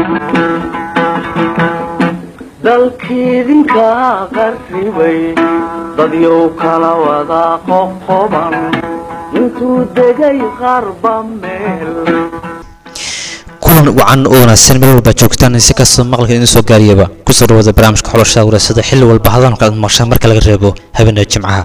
dalkiidinka qarribay dadyow kala wada qoqoban intuu degay qarba meel kulan wacan oo wanaagsan meel walba joogtaan si kastoo maqalka idin soo gaariyaba kusoo dhawaada barnaamijka xulashada waraasada xilli walba hadalka aad maqshaan marka laga reebo habeenada jimcaha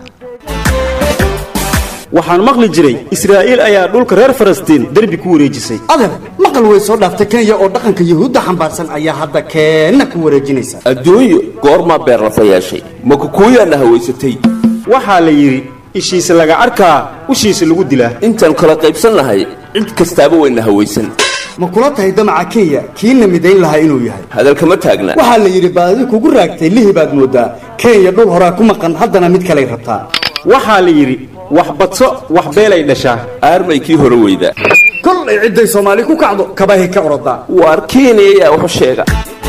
waxaan maqli jiray israa'iil ayaa dhulka reer falastiin derbi ku wareejisay adeer maqal way soo dhaaftay kenya oo dhaqanka yuhuudda xambaarsan ayaa hadda keenna ku wareejinaysa adduunyo goormaa beerlafa yeeshay ma kukuuyaana hawaysatay waxaa la yidhi ishiisa laga arkaa ushiisa lagu dilaa intaan kala qaybsannahay cid kastaaba wayna hawaysan ma kula tahay damaca kenya kiina midayn lahaa inuu yahay hadalkama taagna waxaa la yidhi baadi kugu raagtay lihi baad moodaa kenya dhul horaa ku maqan haddana mid kaley rabtaa waxaa la yidhi wax badso wax beelay dhashaa aarmay kii hore weyda kollay cidday soomaali ku kacdo kabahay ka orodaa waar kenya ayaa waxu sheega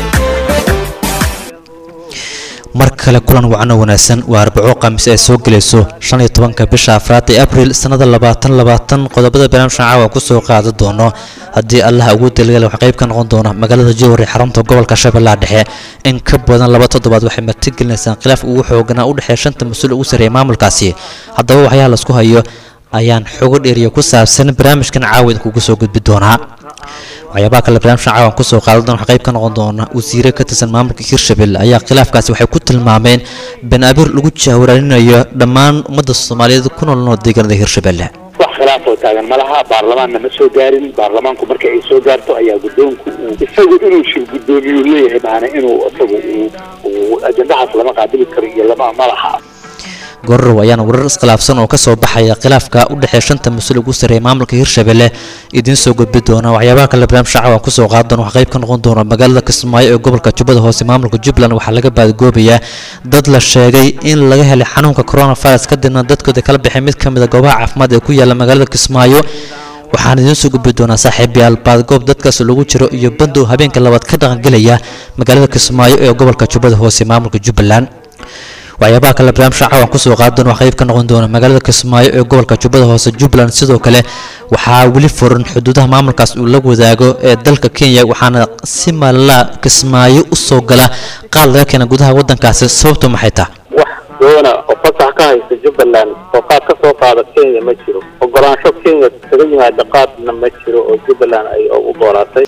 mar kale kulan wacan oo wanaagsan waa arbaco khamiis ay soo gelayso shan iyo tobanka bisha afraad ee abril sannada labaatan labaatan qodobada barnaamijkan caawa kusoo qaada doono haddii allaha ugu dalgala wax qayb ka noqon doona magaalada jowhar ee xarunta gobolka shabeellaha dhexe in ka badan laba toddobaad waxay martigelinaysaan khilaaf ugu xooganaa u dhexeeya shanta mas-uul ugu sarreeya maamulkaasi haddaba waxyaha laisku hayo ayaan xogo dheeriya ku saabsan barnaamijkan caawa idinkugu soo gudbi doonaa waxyaabaha kale barnaamijkan caawan kusoo qaadan doona wax qayb ka noqon doona wasiire ka tirsan maamulka hirshabelle ayaa khilaafkaasi waxay ku tilmaameen been abiir lagu jahwaraalinayo dhammaan ummadda soomaaliyeed ku nool nool deegaanada hirshabelle wax khilaaf oo taagan ma laha baarlamaanna ma soo gaarin baarlamaanku marka ay soo gaarto ayaa guddoonku uu isagu inuu shir guddoomiyuu leeyahay maana inuu isagu uu ajandahaas lama qaabili karo iyo lama ma laha gororow ayaana warar iskhilaafsan oo kasoo baxaya khilaafka u dhexeeya shanta mas-uul ugu sarreeya maamulka hirshabelle idiin soo gudbi doona waxyaabaha kale barnaamij shacab kusoo qaada doona wax qayb ka noqon doona magaalada kismaayo ee gobolka jubbada hoose maamulka jubbaland waxaa laga baadgoobayaa dad la sheegay in laga helay xanuunka coronavirus kadibna dadkooda kala baxay mid ka mid a goobaha caafimaad ee ku yaala magaalada kismaayo waxaan idiin soo gudbi doonaa saaxiibayaal baadgoob dadkaas lagu jiro iyo bandow habeenka labaad ka dhaqangelaya magaalada kismaayo ee gobolka jubbada hoose maamulka jubbaland waxyaabaha kale barnaamij shacab aan kusoo qaada doona wax qayb ka noqon doona magaalada kismaayo ee gobolka jubbada hoose jubbaland sidoo kale waxaa weli furan xuduudaha maamulkaas uu la wadaago ee dalka kenya waxaana si maalala kismaayo u soo gala qaad laga keena gudaha waddankaasi sababtu maxay tahay wax doona oo fasax ka haysta jubbaland oo qaad ka soo qaada kenya ma jiro ogolaansho kenya kaga yimaada qaadna ma jiro oo jubbaland ay u doonaatay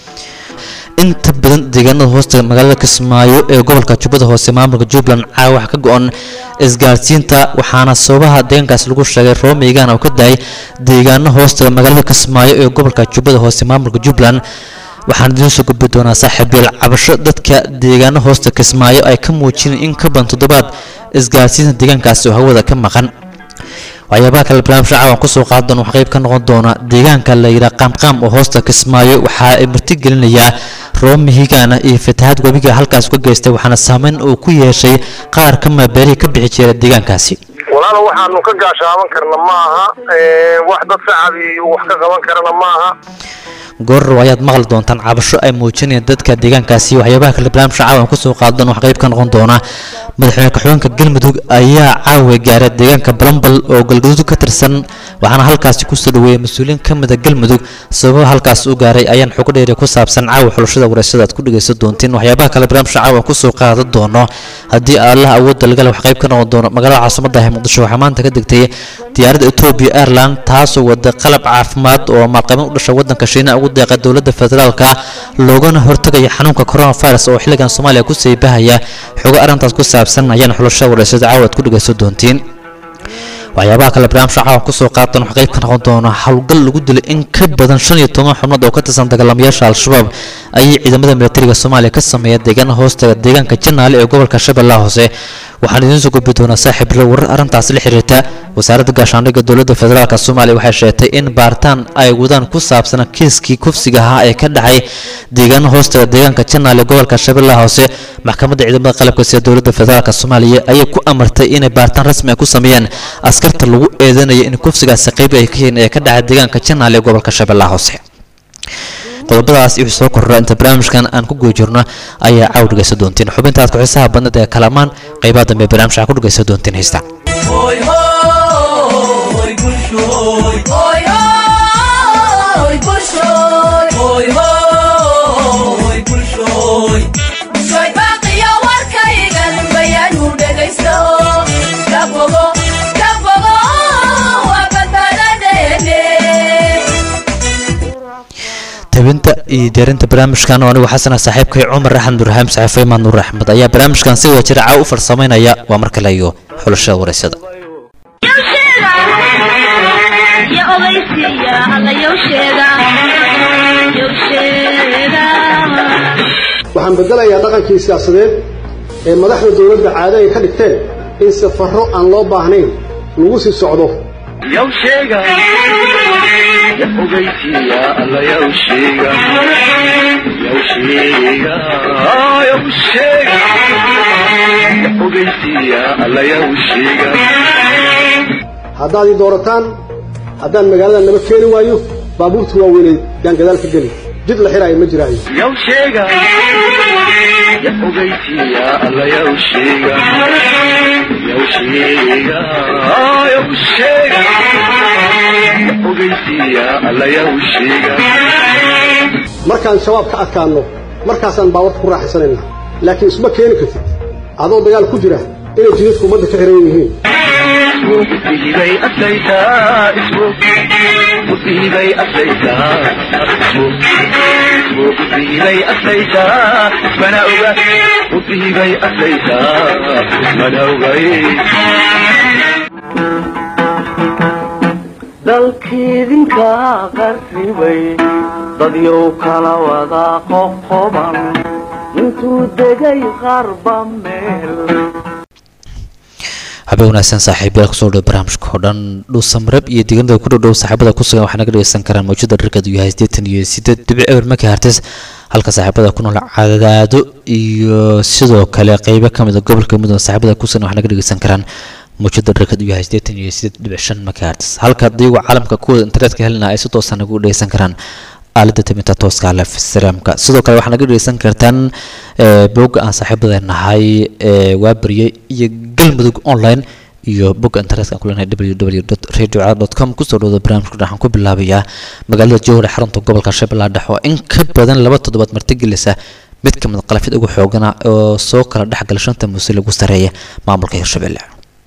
inta badan deegaanada hoosta magaalada kismaayo ee gobolka jubbada hoose maamulka jubbaland caawa wax ka go-an isgaarsiinta waxaana sababaha deegaankaas lagu sheegay roomeygan oo ka dahay deegaano hoosta magaalada kismaayo ee gobolka jubbada hoose maamulka jubbaland waxaan idiin soo gudbi doonaa saaxiibyeel cabasho dadka deegaano hoosta kismaayo ay ka muujineen in ka badan toddobaad isgaarsiinta deegaankaasi oo hawada ka maqan waxyaabaha kale barnaamij shacab aan kusoo qaada doona wax qayb ka noqon doona deegaanka la yidhaha qaamqaam oo hoosta kismaayo waxa ay martigelinayaa roomi higaana iyo fatahaad webiga halkaas ka geystay waxaana saameyn uu ku yeeshay qaar ka maabeelihii ka bixi jira deegaankaasi walaalo waxaanu ka gaashaaban karna ma aha wax dad shacabi wax ka qaban karana ma aha goorrow ayaad maqli doontaan cabasho ay muujinayaan dadka deegaankaasi waxyaabaha kale barnaamij shacab aan kusoo qaadan wax qayb ka noqon doona madaxweyne ka-xigeenka galmudug ayaa caawa gaaray deegaanka balambal oo galgaduud ka tirsan waxaana halkaasi kusoo dhaweeyay mas-uuliyiin ka mida galmudug sababa halkaas u gaaray ayaan xogo dheeri ku saabsan caawa xulashada wareysada aad ku dhegaysan doontiin waxyaabaha kale barnaamij shacab aan kusoo qaadan doono haddii allah awoodda lagale wax qayb ka noqon doono magaalada caasimada ah muqdisho waxaa maanta ka degtay diyaaradda etoobiya airland taasoo wada qalab caafimaad oo maalqabeyn u dhasha waddanka shiina ugu deeqa dowladda federaalka loogana hortagaya xanuunka coronavirus oo xilligan soomaaliya ku seybahaya xogo arrintaas ku saabsan ayaan xulashada wareysada caawa aad ku dhegaysan doontiin waxyaabaha kale barnaamij shacab kusoo qaatan wax qayb ka noqon doona howlgal lagu dilay in ka badan shan iyo toban xubnood oo ka tirsan dagaalamayaasha al-shabaab ayay ciidamada militariga soomaaliya ka sameeya deegaana hoostaga deegaanka janaale ee gobolka shabeellaha hoose waxaan idiin soo gudbi doonaa saaxiibro warar arrintaas la xiriirta wasaaradda gaashaandhigga dowladda federaalk soomaaliya waxay sheegtay in baaritaan ay wadaan ku saabsan kiiskii kufsiga ahaa ee ka dhacay deegaano hoostaga deegaanka janaale gobolka shabeellaha hoose maxkamadda ciidamada qalabka sida dowladda federaalk soomaaliya ayay ku amartay inay baaritaan rasmi ah ku sameeyaan askarta lagu eedeynaya in kufsigaasi qayb ay ka yihiin ee ka dhacay deegaanka janaale ee gobolka shabeellaha hoose qodobadaas iyo soo kordha inta barnaamijkan aan ku guda jirno ayaa caaw dhegaysan doontiin xubintaad ku-xiisaha badnada ee kalamaan qaybaha dambe barnaamijka ku dhegaysan doontiin haysta Hoy, hoy, hoy, tabinta iyo diyaarinta barnaamijkan oo anigu xasana saaxiibkay cumar axmed nurraxaam saxaafay imaan nuur axmed ayaa barnaamijkan si wada jira caaw u farsamaynaya waa mar kale iyo xulashada wareysada waxaan bedelayaa dhaqankii siyaasadeed ee madaxda dowladda caado ay ka dhigteen in safarro aan loo baahnayn lagu sii socdo haddaad ii doorataan haddaan magaalada naba keeni waayo baabuurta waaweynay yaan gadaal ka geli jid la xiraayo ma jiraayo markaan shabaab ka adkaanno markaasaan baawarta ku raaxaysanaynaa laakiin isma keeni kartid adoo dagaal ku jira inay jidadku ummadda ka xiran yihiin dalkiidinka qarribay dadyow kala wada qoqoban intuu degay qarba meel habeen wanaagsan saaxiibayaal kusoo dhow barnaamijka oo dhan dhuusamrab iyo deegaanada ku dhow dhow saaxiibada ku sugan waxaa naga dhegeysan karaan mawjada dharkeedu yahay siddeetan iyo siddeed dhibic eber markii hartis halka saaxiibada ku nool cadaado iyo sidoo kale qeybo ka mid a gobolka mudug saaxiibada ku sugan waxaa naga dhegeysan karaan mawjada dharkeedu yahay siddeetan iyo siddeed dhibic shan markii hartis halka daygu caalamka kuwada internetka helina ay si toosa nagu dhegeysan karaan aalada tabinta tooska lef salaamka sidoo kale waxaa naga dhegeysan kartaan bogga aan saaxiibada nahay waa baryay iyo galmudug online iyo bogga internetka aan ku leenahay www radio com kusoo dhawda barnaamijka waxaan ku bilaabayaa magaalada jowhar ee xarunta gobolka shabeellaha dhexe oo in ka badan laba toddobaad martigelisa mid ka mid qalafyada ugu xoogana oo soo kala dhexgala shanta muuse lagu sareeya maamulka hirshabelle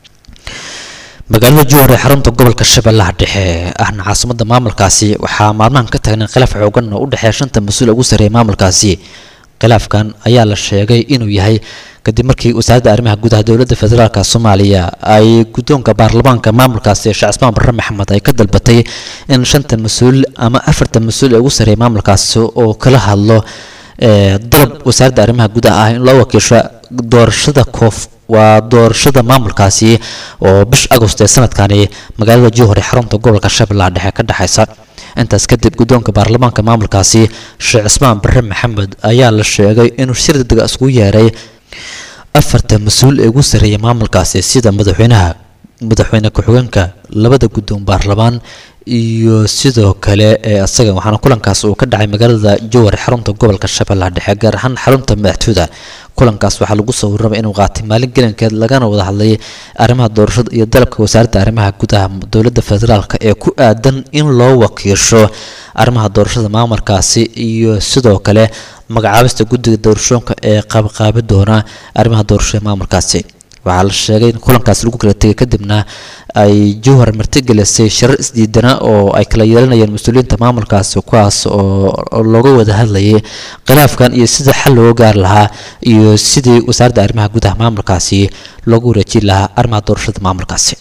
magaalada jowhar ee xarunta gobolka shabeellaha dhexe ahna caasimada maamulkaasi waxaa maalmahan ka taagnay khilaaf xoogan oo u dhexeeya shanta mas-uul ugu sarreeya maamulkaasi khilaafkan ayaa la sheegay inuu yahay kadib markii wasaaradda arrimaha gudaha dowladda federaalk soomaaliya ay guddoonka baarlamaanka maamulkaasi sheekh cismaan barre maxamed ay ka dalbatay in shanta mas-uul ama afarta mas-uul ee ugu sarreeya maamulkaasi oo kala hadlo dalab wasaaradda arrimaha gudaha ah in loo wakiisho doorashada koof waa doorashada maamulkaasi oo bish agost ee sanadkani magaalada jowhar ee xarunta gobolka shabeellaha dhexe ka dhexaysa intaas kadib guddoonka baarlamaanka maamulkaasi sheekh cismaan barre maxamed ayaa la sheegay inuu shir degdega iskugu yeeray afarta mas-uul ee ugu sarreeya maamulkaasi sida madaxweynaha madaxweyne ku-xigeenka labada guddoon baarlamaan iyo sidoo kale ee asaga waxaana kulankaas uu ka dhacay magaalada jowhar xarunta gobolka shabeellaha dhexe gaar ahaan xarunta madaxtooyda kulankaas waxaa lagu soo warramay inuu qaatay maalin gelinkeed lagana wada hadlay arrimaha doorashada iyo dalabka wasaaradda arrimaha gudaha dowladda federaalk ee ku aadan in loo wakiisho arrimaha doorashada maamulkaasi iyo sidoo kale magacaabista guddiga doorashooyinka ee qaabqaabi doona arrimaha doorashada maamulkaasi waxaa la sheegay in kulankaas lagu kala tegay kadibna ay jowhar martigelisay shirar isdiidana oo ay kala yeelanayeen mas-uuliyiinta maamulkaasi kuwaas oo looga wada hadlayay khilaafkan iyo sida xal looga gaari lahaa iyo sidii wasaaradda arrimaha gudaha maamulkaasi loogu wareejin lahaa arrimaha doorashada maamulkaasi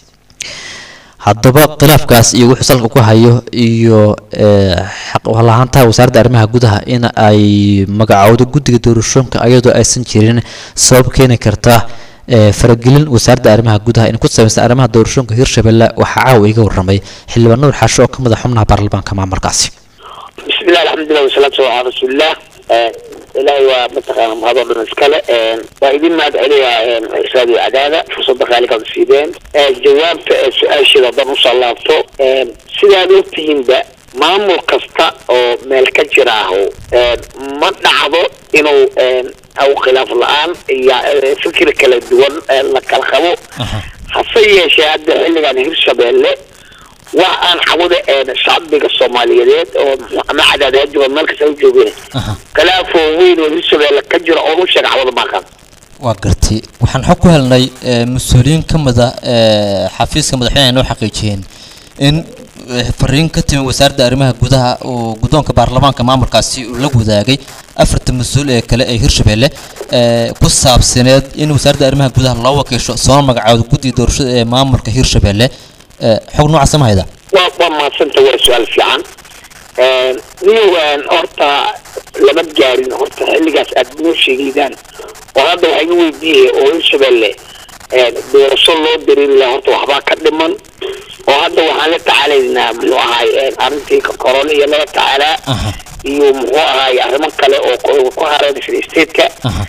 haddaba khilaafkaas iyo wuxuu salka ku hayo iyo xaqlahaantaha wasaaradda arrimaha gudaha in ay magacowdo guddiga doorashooyinka ayadoo aysan jirin sabab keeni karta faragelin wasaaradda arrimaha gudaha in ku samaysan arrimaha doorashooyinka hirshabelle waxaa caawa iga warramay xildhibaan nuur xasho oo ka mid a xubnaha baarlamaanka maamulkaasi bismillahi alxamdulilah wasalaatu calaa rasuulillah ilaahay waa mataqaana mahadoo dhan iskale waa idin mahad celiyaa xisaab iyo cadaada fursadda khaalikaad siideen jawaabta ee su-aasheeda haddaan usoo laabto sidaad ogtihiinba maamul kasta oo meel ka jiraaho ma dhacdo inuu aw khilaaf la-aan iyo fikir kala duwan la kala qabo hase yeeshee hadda xilligan hirshabeelle wax aan cawada shacbiga soomaaliyeed oo ama cadaadaya jiro meel kasta u joogeen khilaafoo weyn oo hirshabeelle ka jira oo u sheega cawada maaqan waa gartay waxaan xog ku helnay mas-uuliyiin ka mid a xafiiska madaxweyneha noo xaqiijiyeen in eh, fariin ka timi wasaaradda arrimaha gudaha oo guddoonka baarlamaanka maamulkaasi uu la wadaagay afarta mas-uul ee kale ee hirshabelle eh, ku saabsaneed in wasaaradda arrimaha gudaha loo wakiisho soo magacaawdo guddiga doorashada ee maamulka hirshabelle Eh, xog noocaasa ma hayda waa waa mahadsanta waa su-aal fiican niyowan horta lama gaarin horta xilligaas aad noo sheegaydaan oo hadda waxaa iga weydiiyay oo hirshabelle doorasho loo dareeri lahaa horta waxbaa ka dhiman oo hadda waxaan la tacaalaynaa muxuu ahaay arrintii corona iyo laga tacaalaa iyo muxuu ahaay arrimo kale oo ku- ku hareeraysan stateka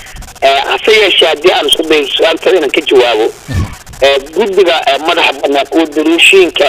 hase yeeshee haddii aan isku dayo su-aaltada inaan ka jawaabo ee, guddiga ee, madaxa banaan oo daruushiinka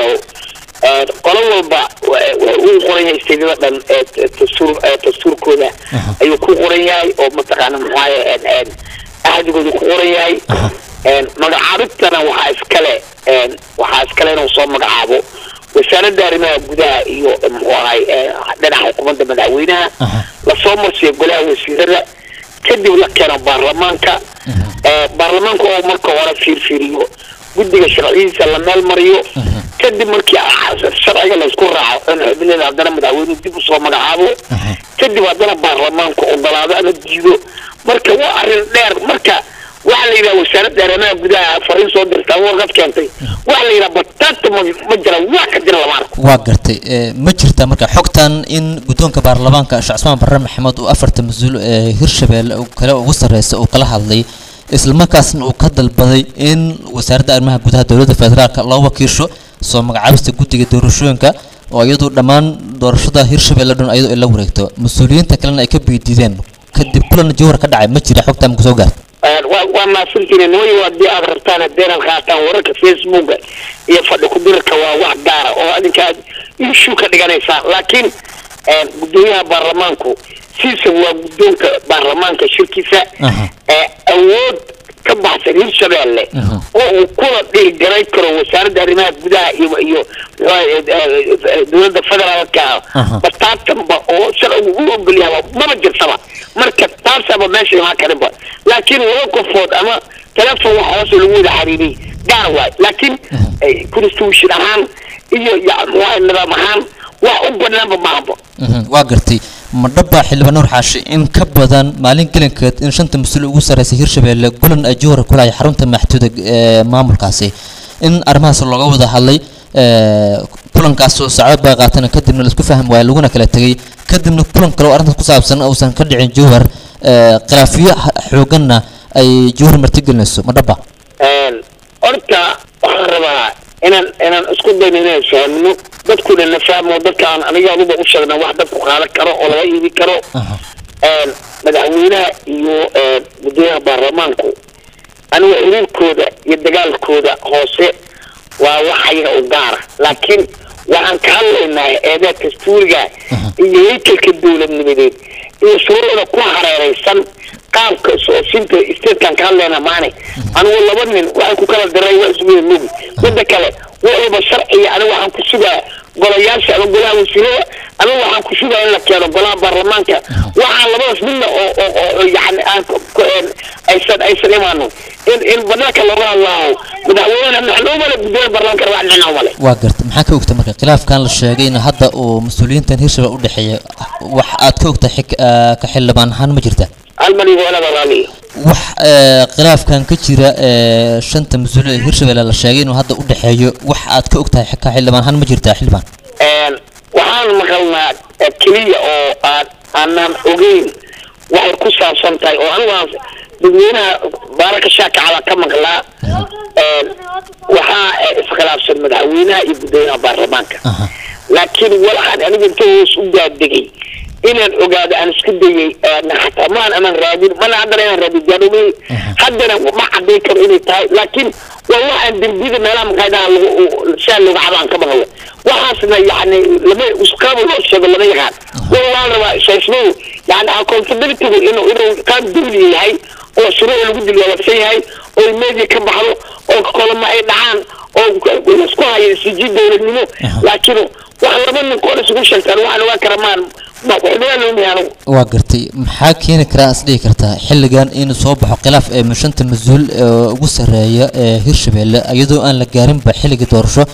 ee, qolo walba wa- wa- uu qoran yahay isteedyada dhan ee t- dastuur ee, dastuurkooda ayuu ku qoran yahay oo mataqaana muxuu ahaye ahdigooda ku qoran yahay Een, magacaabintana waxaa iskale een, waxaa iskale inuu soo magacaabo wasaaradda arrimaha gudaha iyo eh, muxuu ahay eh, dhinaca xukuumadda madaxweynaha lasoo marsiyo golaha wasiirada kadib la keeno baarlamaanka Eh, baarlamaanka oo marka hore fiirfiiriyo guddiga sharciyadiisa la meel mariyo kadib markii ah, sharciga laysku raaco in xubnaheeda haddana madaxweynuhu dib usoo magacaabo kadib haddana baarlamaanku ogolaado ama diido marka waa arrin dheer marka waxaa la yidhaha wasaaradda arrimaha gudaha fariin soo dirta ama warqad keentay waxaa la yidhaha bataata ma ma jira wax ka jira lama arko waa gartay Eh, ma jirta marka xogtan in guddoonka baarlamaanka sheekh cusmaan barre maxamed uu afarta mas-uul ee hirshabelle uu kale ugu sarreysa uu kala hadlay islamarkaasna uu ka dalbaday in wasaaradda arrimaha gudaha dowladda federaalka loo wakiisho soo magacaabista guddiga doorashooyinka oo iyadu dhammaan doorashada hirshabelle dhan iyadoo ay la wareegto mas-uuliyiinta kalena ay ka biidiideen kadib kulan jawhar ka dhacay ma jira xogtan ma kusoo gaarta waa waa maasantihiin nimayo haddii aad rabtaan haddeenaad qaataan wararka facebooka iyo fadhi ku-dirarka waa wax gaara oo adinka aad issue ka dhiganaysaan laakiin een, guddoomiyaha baarlamaanku siisa waa guddoonka baarlamaanka shirkiisa ee awood ka baxsan hirshabelle oo uu kula dhiirgaray karo wasaaradda arrimaha gudaha iyo iyo muxuu ahaye, eh, eh, dowladda federaalka Aha. bataatanba oo sharcigu u ogol yahay maba jirtaba marka taasaba meesha imaan karinba laakiin laba qofood ama telefon wax hoose lagu wada xariiriyey gaar waay laakiin eh, constitution ahaan iyo ya- muxuu nidaam ahaan wax u banaanba maahaba Mhm, waa gartay ma dhaba xildhibaan nuur xaashi in ka badan maalin gelinkeed in shanta mas-uul ugu sarreysay hirshabelle gulan ay jowhar ku lahay xarunta maxduuda ee maamulkaasi in arrimahaas looga wada hadlay ee, kulankaas oo saacad baa qaatana kadibna laisku fahmi waaya laguna kala tegay kadibna kulan kale oo arrintaas ku saabsan uusan ka dhicin jowhar ee, khilaafiyo ha- xooganna ay jowhar martigelinayso ma dhaba Een, horta waxaan rabaa inaan inaan isku dayno inaan fahmno dadkuna na fahmo dadkaan aniga aduba u sheegna wax dadku qaadan karo oo laga iibi karo Een, madaxweynaha iyo een, guddoomiyaha baarlamaanku aniga xiriirkooda iyo dagaalkooda hoose waa wax ayaga u gaara laakiin waxaan ka hadlaynaa eedaa dastuuriga iyo haykalka dowladnimadeed iyo shuruucda ku hareeraysan qaabka soosinta statekan ka hadlayna maane anigu laba nin waxay ku kala diray waa isugu mogi midda kale wixii sharciga aniga waxaan ku sugaa golayaasha ama golaha wasiirada aniga waxaan ku sugaa in la keeno golaha baarlamaanka waxaan labadaas midna oo oo oo yani aan ku- ku- een, aysan aysan imaano in in banaanka looga hadlaaho madaxweyne maxaa umale gudoomiya baarlamaanka wax dhinac umale waa garta maxaa ka ogta marka khilaafkan la sheegay in hadda uu mas-uuliyiintan hirshabelle u dhexeeya wax aad ka ogta xig- ah, ka xildhibaan ahaan ma jirta almaniga walaba raaliya wax ee, khilaafkan ka jira ee, shanta mas-uul ee hirshabelle la sheegay inuu hadda u dhexeeyo wax aad ka ogtahay ka xildhibaan ahaan ma jirtaa xildhibaan Een, waxaan maqalnaa eh, keliya oo aan aanan ogeyn waxay ku saabsan tahay oo anigu aan dadweynaha baaraka shaakacada ka maqlaa Een, waxaa eh, iskhilaafsan madaxweynaha iyo guddoomiyaha baarlamaanka laakiin waxaan aniga inta hoos u daadegay inaan ogaado aan isku dayay een, xataa maan aman raadin mana haddana inaan raadin gaadhomey haddana ma cadayn karo inay tahay laakiin waa waxaan dembiyada meelaha maqaayadaha lagu shaa looga cabaan ka maqlo waxaasna yani lama isqaaba loo sheego lama yaqaan waa waa rabaa shaysmadu yani accountabilitygu inuu inuu qaab dawli yahay oo shuruuc lagu dilwaabsan yahay oo media ka baxdo oo kolama ay dhacaan oo laisku hayo isiji dowladnimo laakiin wax laba nin koor isugu sheegtaan waxaan ogaan kara maan ma waxbaa loo mihay anigu waa gartay maxaa keeni karaa is dhihi kartaa xilligan inuu soo baxo khilaaf ee shanta mas-uul ee ugu sarreeya ee hirshabelle iyadoo aan la gaarinba xilligii doorasho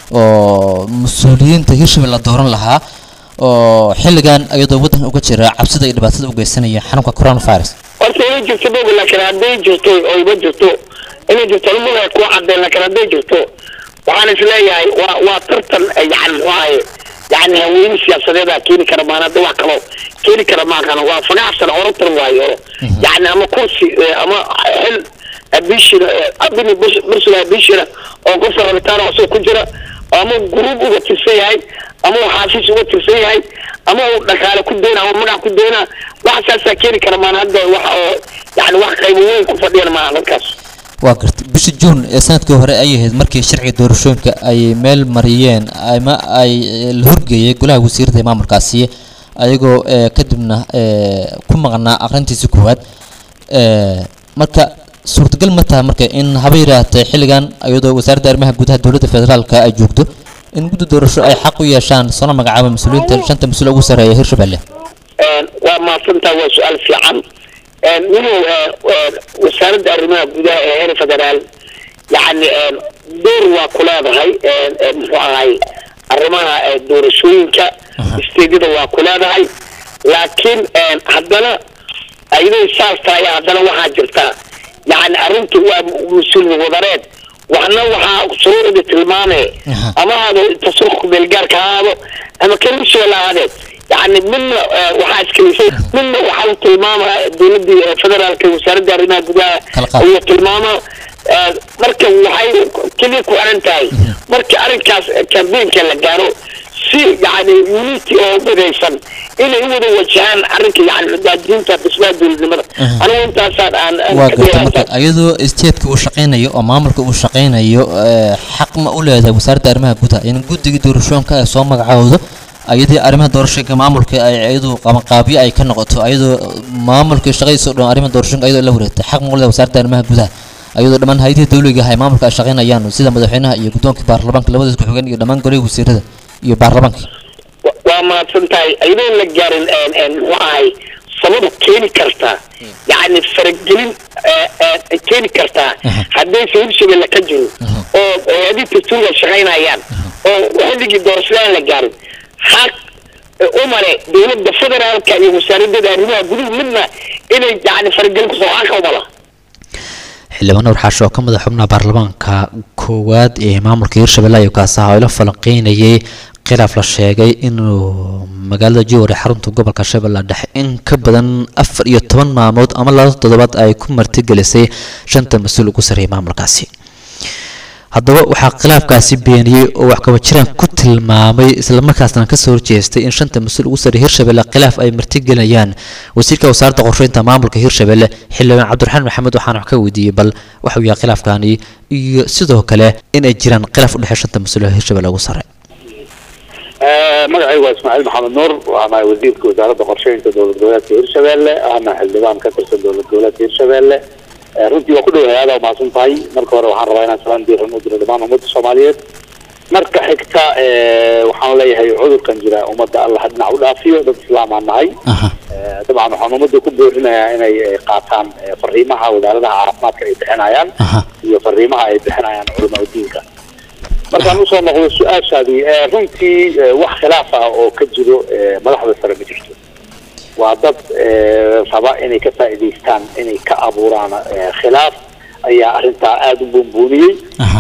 oo mas-uuliyiinta hirshabelle la dooran lahaa oo xilligan iyadoo waddanka uga jira cabsida iyo dhibaatada u geysanaya xanuunka coronavirus horta inay jirto boga laakiin hadday jirto oo ima jirto inay jirto lumada ku cadeen laakiin hadday jirto waxaan isleeyahay waa waa tartan eh, yani muxuu ahaye yani haweyne siyaasadeeda keeni kara maan hadda wax kaloo keeni kara maakana waa fagaxsan orotan waayo yani ama kursi eh, ama xil abishina abini bursula abishina oo qofka rabitaan oo ku jira ama gruub uga tirsan yahay ama uu xaafis uga tirsan yahay ama uu dhaqaale ku doona ama magac ku doona wax saasaa keeni kara maan hadda wax oo yani wax qaybo weyn ku fadhiyan maaha dadkaas waa gartay bishii juun ee sanadkii hore ay ahayd markii sharciga doorashooyinka ay meel mariyeen ama ay eh, la horgeeyay golaha wasiirada ee maamulkaasi ayagoo eh, kadibna eh, ku maqnaa aqrintiisii koowaad Eh, marka suurtagal ma taha marka in haba yaraatee xilligan iyadoo wasaaradda arrimaha gudaha dowladda federaalka ay joogto in guddi doorasho ay xaq u yeeshaan soona magacaaba mas-uuliyiinta shanta mas-uul ugu sarreeya hirshabelle waa mahadsantaa waa su-aal fiican winow wasaaradda arrimaha gudaha ee heer federaal yani door waa ku leedahay muxuu ahay arrimaha eh, doorashooyinka isteedyada waa ku leedahay laakiin haddana ayadoo saas tahay haddana waxaa jirta yani arrintu waa mas-uul wadareed waxna waxaa shuruucda tilmaame ama hado tasurka beelgaarka ha ahaado ama kalisoo la ahaadee yani midna eh, waxaa iskalisay midna waxaa tilmaama dowladii eh, federaalka wasaaradda arrimaha gudaha Kala qaad. iyo tilmaamo eh, marka waxay keliya ku xiran tahay marka arrinkaas eh, campaignka la gaaro si yani unity oo midaysan inay u wada wajahaan arrinka yani madaadiinta dhismaha dowladnimada anigu intaasaan aan aan waa ka gartay dhigaa marka iyadoo isteedka uu shaqaynayo oo maamulka uu shaqaynayo eh, xaq ma u leedahay wasaaradda arrimaha gudaha in guddigii doorashooyinka ay soo magacowdo ayadii arrimaha doorashooyinka maamulka ay iyadu qabanqaabyo ay ka noqoto ayadoo maamulka shaqadiisa oo dhan arrimaha doorashooyinka ayadoo la wareegtay xaq ma u leedahay wasaaradda arrimaha gudaha ayadoo dhammaan hay'adihii dawliga ah ee maamulka ay shaqaynayaan sida madaxweynaha iyo guddoonka baarlamaanka labadiis ku xigeen iyo dhammaan golihii wasiirada iyo baarlamaanka Wa- waa mahadsan tahay ayadoo la gaarin een, een, muxuu ahay sabab keeni kartaa yani faragelin eh, eh, keeni kartaa haddayse hirshabelle ka jiro oo hay-adii dastuurga shaqaynayaan oo xilligii doorashadaan la gaarin xaq eh, umale dowladda federaalka iyo wasaaradeeda arrimaha guduhu midna inay yani faragelin kusoo xaqa umala xildhibaan nuur xaasho oo ka madax xubnaha baarlamaanka koowaad ee maamulka hirshabelle ayuu kaasi ahaa oo ila falanqeynayay khilaaf la sheegay inuu magaalada jowhar ee xarunta gobolka shabeelle dhexe in ka badan afar iyo toban maalmood ama laba toddobaad ay ku martigelisay shanta mas-uul ugu sarreeyay maamulkaasi haddaba waxaa khilaafkaasi beeniyey oo wax kaba jiraan ku tilmaamay islamarkaasna kasoo horjeestay in shanta mas-uul ugu sarreeya hirshabelle khilaaf ay martigelinayaan wasiirka wasaaradda qorsheynta maamulka hirshabelle xildhibaan cabdiraxmaan maxamed waxaana wax ka weydiiyey bal waxuu yahay khilaafkani iyo sidoo kale in ay jiraan khilaaf u dhexeeya shanta mas-uul ee hirshabelle ugu sarre magacaygu waa ismaaciil maxamed nuur waana wasiirka wasaaradda qorsheynta dowlad goboleedka hirshabelle ahna xildhibaan ka tirsan dowlad goboleedka hirshabelle Eh, runtii waa ku dhowahay aada umahadsan tahay marka hore waxaan rabaa inaan salaan diiran u diro dhammaan ummadda soomaaliyeed marka xigta eh, waxaan leeyahay cudurkan jira ummadda allah ha dhinac u dhaafiyo dad islaam aan nahay Eh, dabcan waxaan ummadda ku boorinayaa inay eh, qaataan eh, fariimaha wasaaradaha caafimaadka ay bixinayaan iyo fariimaha ay bixinayaan culamaa diinka markaan usoo noqdo su-aashaadii eh, runtii eh, wax khilaaf ah oo ka jiro eh, madaxda sare ma jirto waa dad eh, raba inay ka faa'iidaystaan inay ka abuuraan eh, khilaaf ayaa arrintaa aada u buunbuuniyey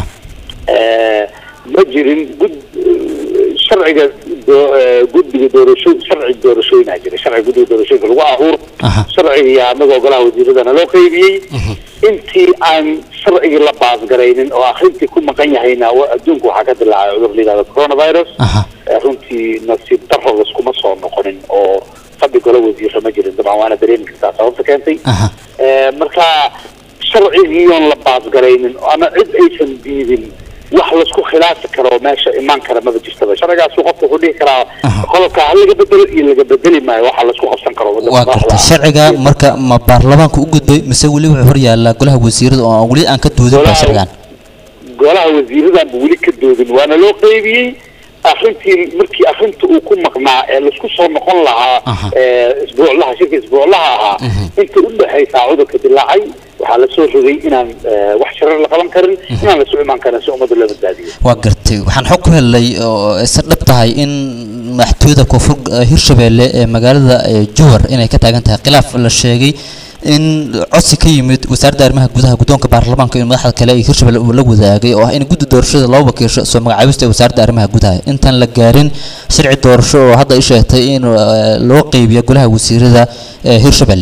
Eh, ma jirin gud eh, sharciga doo- eh, guddiga doorasho sharci doorashooyinaa jira sharciga guddiga doorashooyinka lagu abuur sharciga iyo anagoo golaha wasiiradana loo qeybiyey intii aan sharcigii la baasgaraynin oo akrintii ku maqan yahayna wa- adduunka waxaa ka dilaacay cudur la yihahdo coronavirus Eh, runtii nasiib daro laskuma soo noqonin oo fadhi golo wasiiro ma jirin dabcan waana dareemi kartaa sababta keentay Eh, marka sharcigiiyoon la baasgaraynin ama cid aysan diidin wax laisku khilaafi karo meesha imaan kara maba jirtaba sharcigaasu qofka wuxuu dhihi karaa qodobka ha laga bedelo iyo laga bedeli maayo waxa laisku qabsan karo waddanka waa madaxda gartay ah. sharciga marka ma baarlamaanka u gudbay mise weli wuxuu hor yaallaa golaha wasiirada oo aan weli aan ka doodin ba Golaha- sharcigan golaha wasiiradanba weli ka doodin waana loo qeybiyey arrintii markii arrinta uu ku maqnaa ee laisku soo noqon lahaa ee isbuuclaha shirka isbuuclaha ahaa inta u dhexaysaa cudurka dilaacay waxaa lasoo rogay inaan eh, wax shirar la qaban karin inaan lasoo imaan karin si ummadda loo badbaadiyo waa gartay waxaan xog ku helnay oo isa dhab tahay in madaxtooyada koonfur eh, hirshabeelle ee magaalada eh, jowhar inay ka taagan tahay khilaaf la sheegay in codsi ka yimid wasaaradda arrimaha gudaha guddoonka baarlamaanka iyo madaxda kale ee hirshabelle uu la wadaagay oo ah in guddi doorashada loo wakiisho soo magacaabista ee wasaaradda arrimaha gudaha intaan la gaarin sharci doorasho oo hadda ay sheegtay in eh, loo qeybiyo golaha wasiirada ee hirshabelle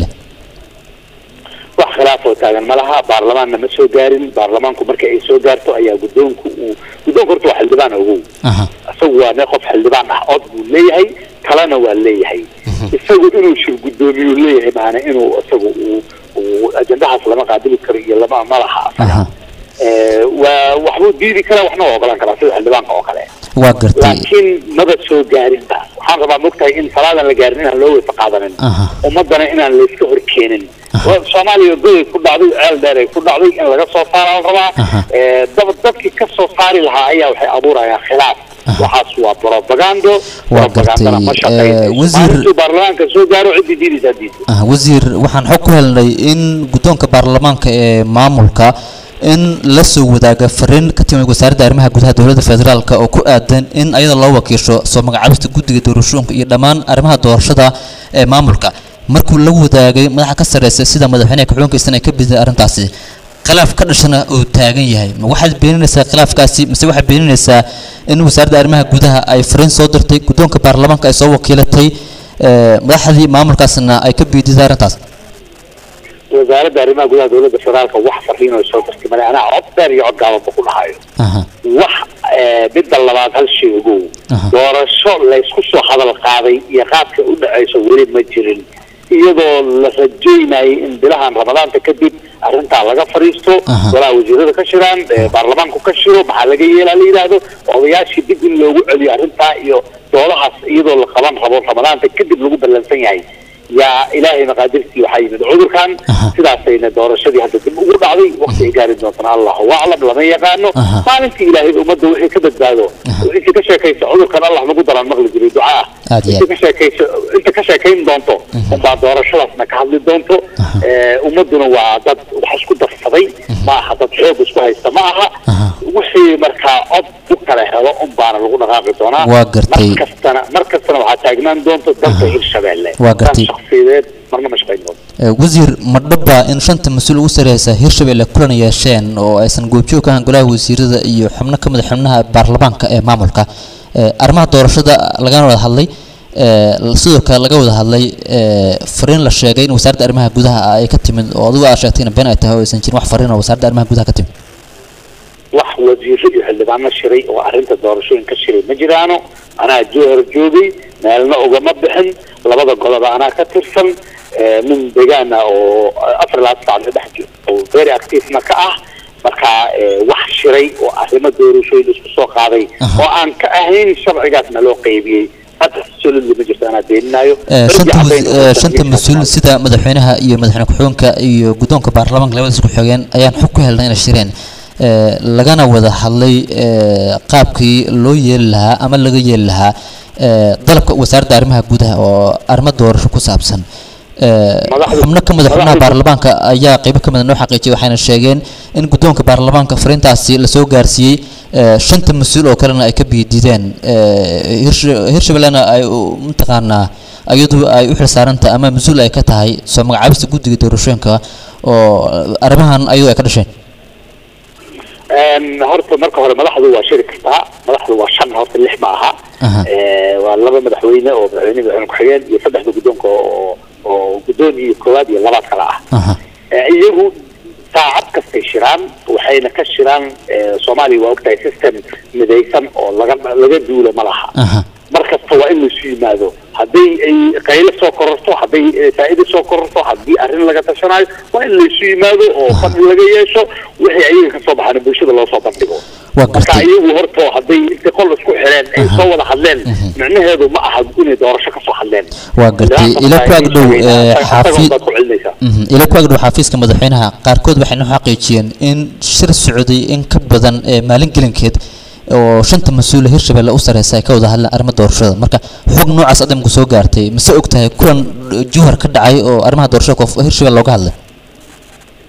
wax khilaaf oo taagan ma laha baarlamaanna ma soo gaarin baarlamaanku marka ay soo gaarto ayaa guddoonku uu guddoonku horta waa xildhibaan ogow aha isagu waa ne qof xildhibaan ah cod buu leeyahay kalena waa leeyahay isagu inuu shir guddoomiyu leeyahay maana inuu isagu uu uu ajendahaas lama qaadili karo iyo lama malaha asaga aha Eh, waa waxbuu diidi karaa waxna waa ogolaan karaa sida xildhibaanka oo kale waa gartay laakiin maba soo gaarinba waxaan rabaa mogtahay in salaadan la gaarin inaan loo weysa qaadanin aha ummadana inaan layska horkeenin Waa soomaaliya goday ku dhacday ceel dheer ay ku dhacday in laga soo saara la rabaa Aha. Eh, dab dadkii ka soo saari lahaa ayaa waxay abuurayaan khilaaf waxaas waa propagando Waa propagandana ma gartay. shaqeynayso Eh, wasiir- maalintuu baarlamaanka soo gaaro ciddii diidaysaa diidta ah wasiir waxaan xog ku helnay in guddoonka baarlamaanka ee maamulka in la soo wadaaga fariin ka timid wasaaradda arrimaha gudaha dowladda federaalk oo ku aadan in ayada loo wakiisho soo magacaabista guddiga doorashooyinka iyo dhammaan arrimaha doorashada ee maamulka markuu la wadaagay madaxa ka sarreysa sida madaxweynaha ku-xigeenkiisana ay ka biday arrintaasi khilaaf ka dhashana uu taagan yahay ma waxaad beeninaysaa khilaafkaasi mise waxaad beeninaysaa in wasaaradda arrimaha gudaha ay fariin soo dirtay guddoonka baarlamaanka ay soo wakiilatay ee, madaxdii maamulkaasna ay ka biididay arrintaas wasaaradda arrimaha gudaha dowladda federaalka wax fariin oo soo dirtay male anaa cod dheer iyo cod gaabanba ku dhahayo aha wax eh, midda labaad hal shay ogow Aha. doorasho laysku soo hadal qaaday iyo qaabka u dhacayso weli ma jirin iyadoo la rajaynayay in bilahan ramadaanta kadib arrintaa laga fadhiisto Aha. golaha wasiirada ka shiraan eh, baarlamaanku ka shiro maxaa laga yeelaa la yidhaahdo odayaashii dib in loogu celiyo arrintaa iyo doodahaas iyadoo la qaban rabo ramadaanta kadib lagu ballansan yahay yaa ilaahay maqaadirtii waxaa yimid cudurkan Aha. sidaasayna doorashadii hadda dib ugu dhacday waqti ay gaari doontana allahu aclam lama yaqaano Aha. maalintii ilaahay ummadda wixii ka badbaado inta ka sheekaysa cudurkan allah nagu daraan maqli jiray ducaa Aad iyo inta aad. ka sheekaysa inta ka sheekayn doonto unbaa doorashadaasna ka hadli doonto Eh, ummaduna waa dad wax isku darsaday ma aha dad xoog isku haysta ma aha Aha. wixii markaa cod u kala helo unbaana lagu dhaqaaqi doonaa Waa gartay. mar kastana mar kastana waxaa taagnaan doonto dalka hirshabeelle Waa gartay. dan shakhsiyadeed marna ma shaqayn doonto Ee, wasiir ma dhaba in shanta mas-uul ugu sareysa hirshabelle kulan yeesheen oo aysan goobjoog ka ahan golaha wasiirada iyo xubno ka mid a xubnaha baarlamaanka ee maamulka Ee, arrimaha doorashada lagana wada hadlay ee, sidoo kale laga wada hadlay ee, fariin la sheegay in wasaaradda arrimaha gudaha ay ka timid oo adigu aad sheegtay in been ay tahay oo aysan jirin wax fariin oo wasaaradda arrimaha gudaha ka timid wax wasiiro iyo xildhibaano shiray oo arrinta doorashooyinka shiray ma jiraano anaa jowhar joogay meelna ugama bixin labada goloba anaa ka tirsan eh, nin degaan ah oo afar labaatan saacad dhex jiro oo very active-na ka ah marka eh, wax shiray oo arrimo doorashooyin isku soo qaaday Aha. oo aan ka ahayn sharcigaasna loo qaybiyey hadda solidly ma jirto anaa beeninaayo Ee, Darbi shanta caddayn mas- oo ee, dadka shanta miiska mas-uul taalo. sida madaxweynaha iyo madaxweyne ku-xigeenka iyo guddoonka baarlamaanka labadaas ku xigeen ayaan xog ku helnay inay shireen Ee, lagana wada hadlay ee, qaabkii loo yeeli lahaa ama laga yeeli lahaa ee, dalabka wasaaradda arrimaha gudaha oo arrimo doorasho ku saabsan Ee, Madaxda- xubno ka mid a xubnaha madaxda- baarlamaanka ayaa qaybo ka mid a noo xaqiijiyay waxayna sheegeen in guddoonka baarlamaanka fariintaasi lasoo gaarsiiyey ee, shanta mas-uul oo kalena ay ka biidideen Ee, Hirsha- hirshabellena ay u- mataqaanaa iyadu ay u xilsaarantahay ama mas-uul ay ka tahay soo magacaabista guddiga doorashooyinka oo arrimahan ayadu ay ka dhasheen Een, horta marka hore madaxdu waa shiri kartaa madaxdu waa shan horta lix ma aha Aha. Ee, waa laba madaxweyne oo madaxweyne madaxweyne ku-xigeen iyo saddexda guddoonka oo oo guddoon iyo koowaad iyo labaad kale ah Aha. Ee, iyagu saacad kastay shiraan waxayna ka shiraan ee, soomaaliya waa ogtahay system midaysan oo laga laga duulo ma laha Aha. mar kasta waa in laisu yimaado hadday ay qaylo soo kororto hadday eh, faa'iido soo kororto haddii arrin laga tashanayo waa in laisu yimaado oo fadhi laga yeesho wixii ayaga kasoo baxaana bulshada loo soo bandhigo Waa marka gartay. iyagu horto hadday inta qol isku xireen ay soo wada hadleen micnaheedu ma aha inay doorasho kasoo hadleen Waa gartay. Ila ku ag dhow, ee, xafi- baad ku celinaysaa Mhm. ila ku agdhow xafiiska madaxweynaha qaarkood waxay noo xaqiijiyeen in shir socday in ka badan ee maalin gelinkeed oo shanta mas-uule hirshabelle u sareysa ay ka wada hadleen arrimo doorashada marka xog noocaas adamku soo gaartay mise og tahay kulan jowhar ka dhacay oo arrimaha doorashada koof hirshabelle looga hadlay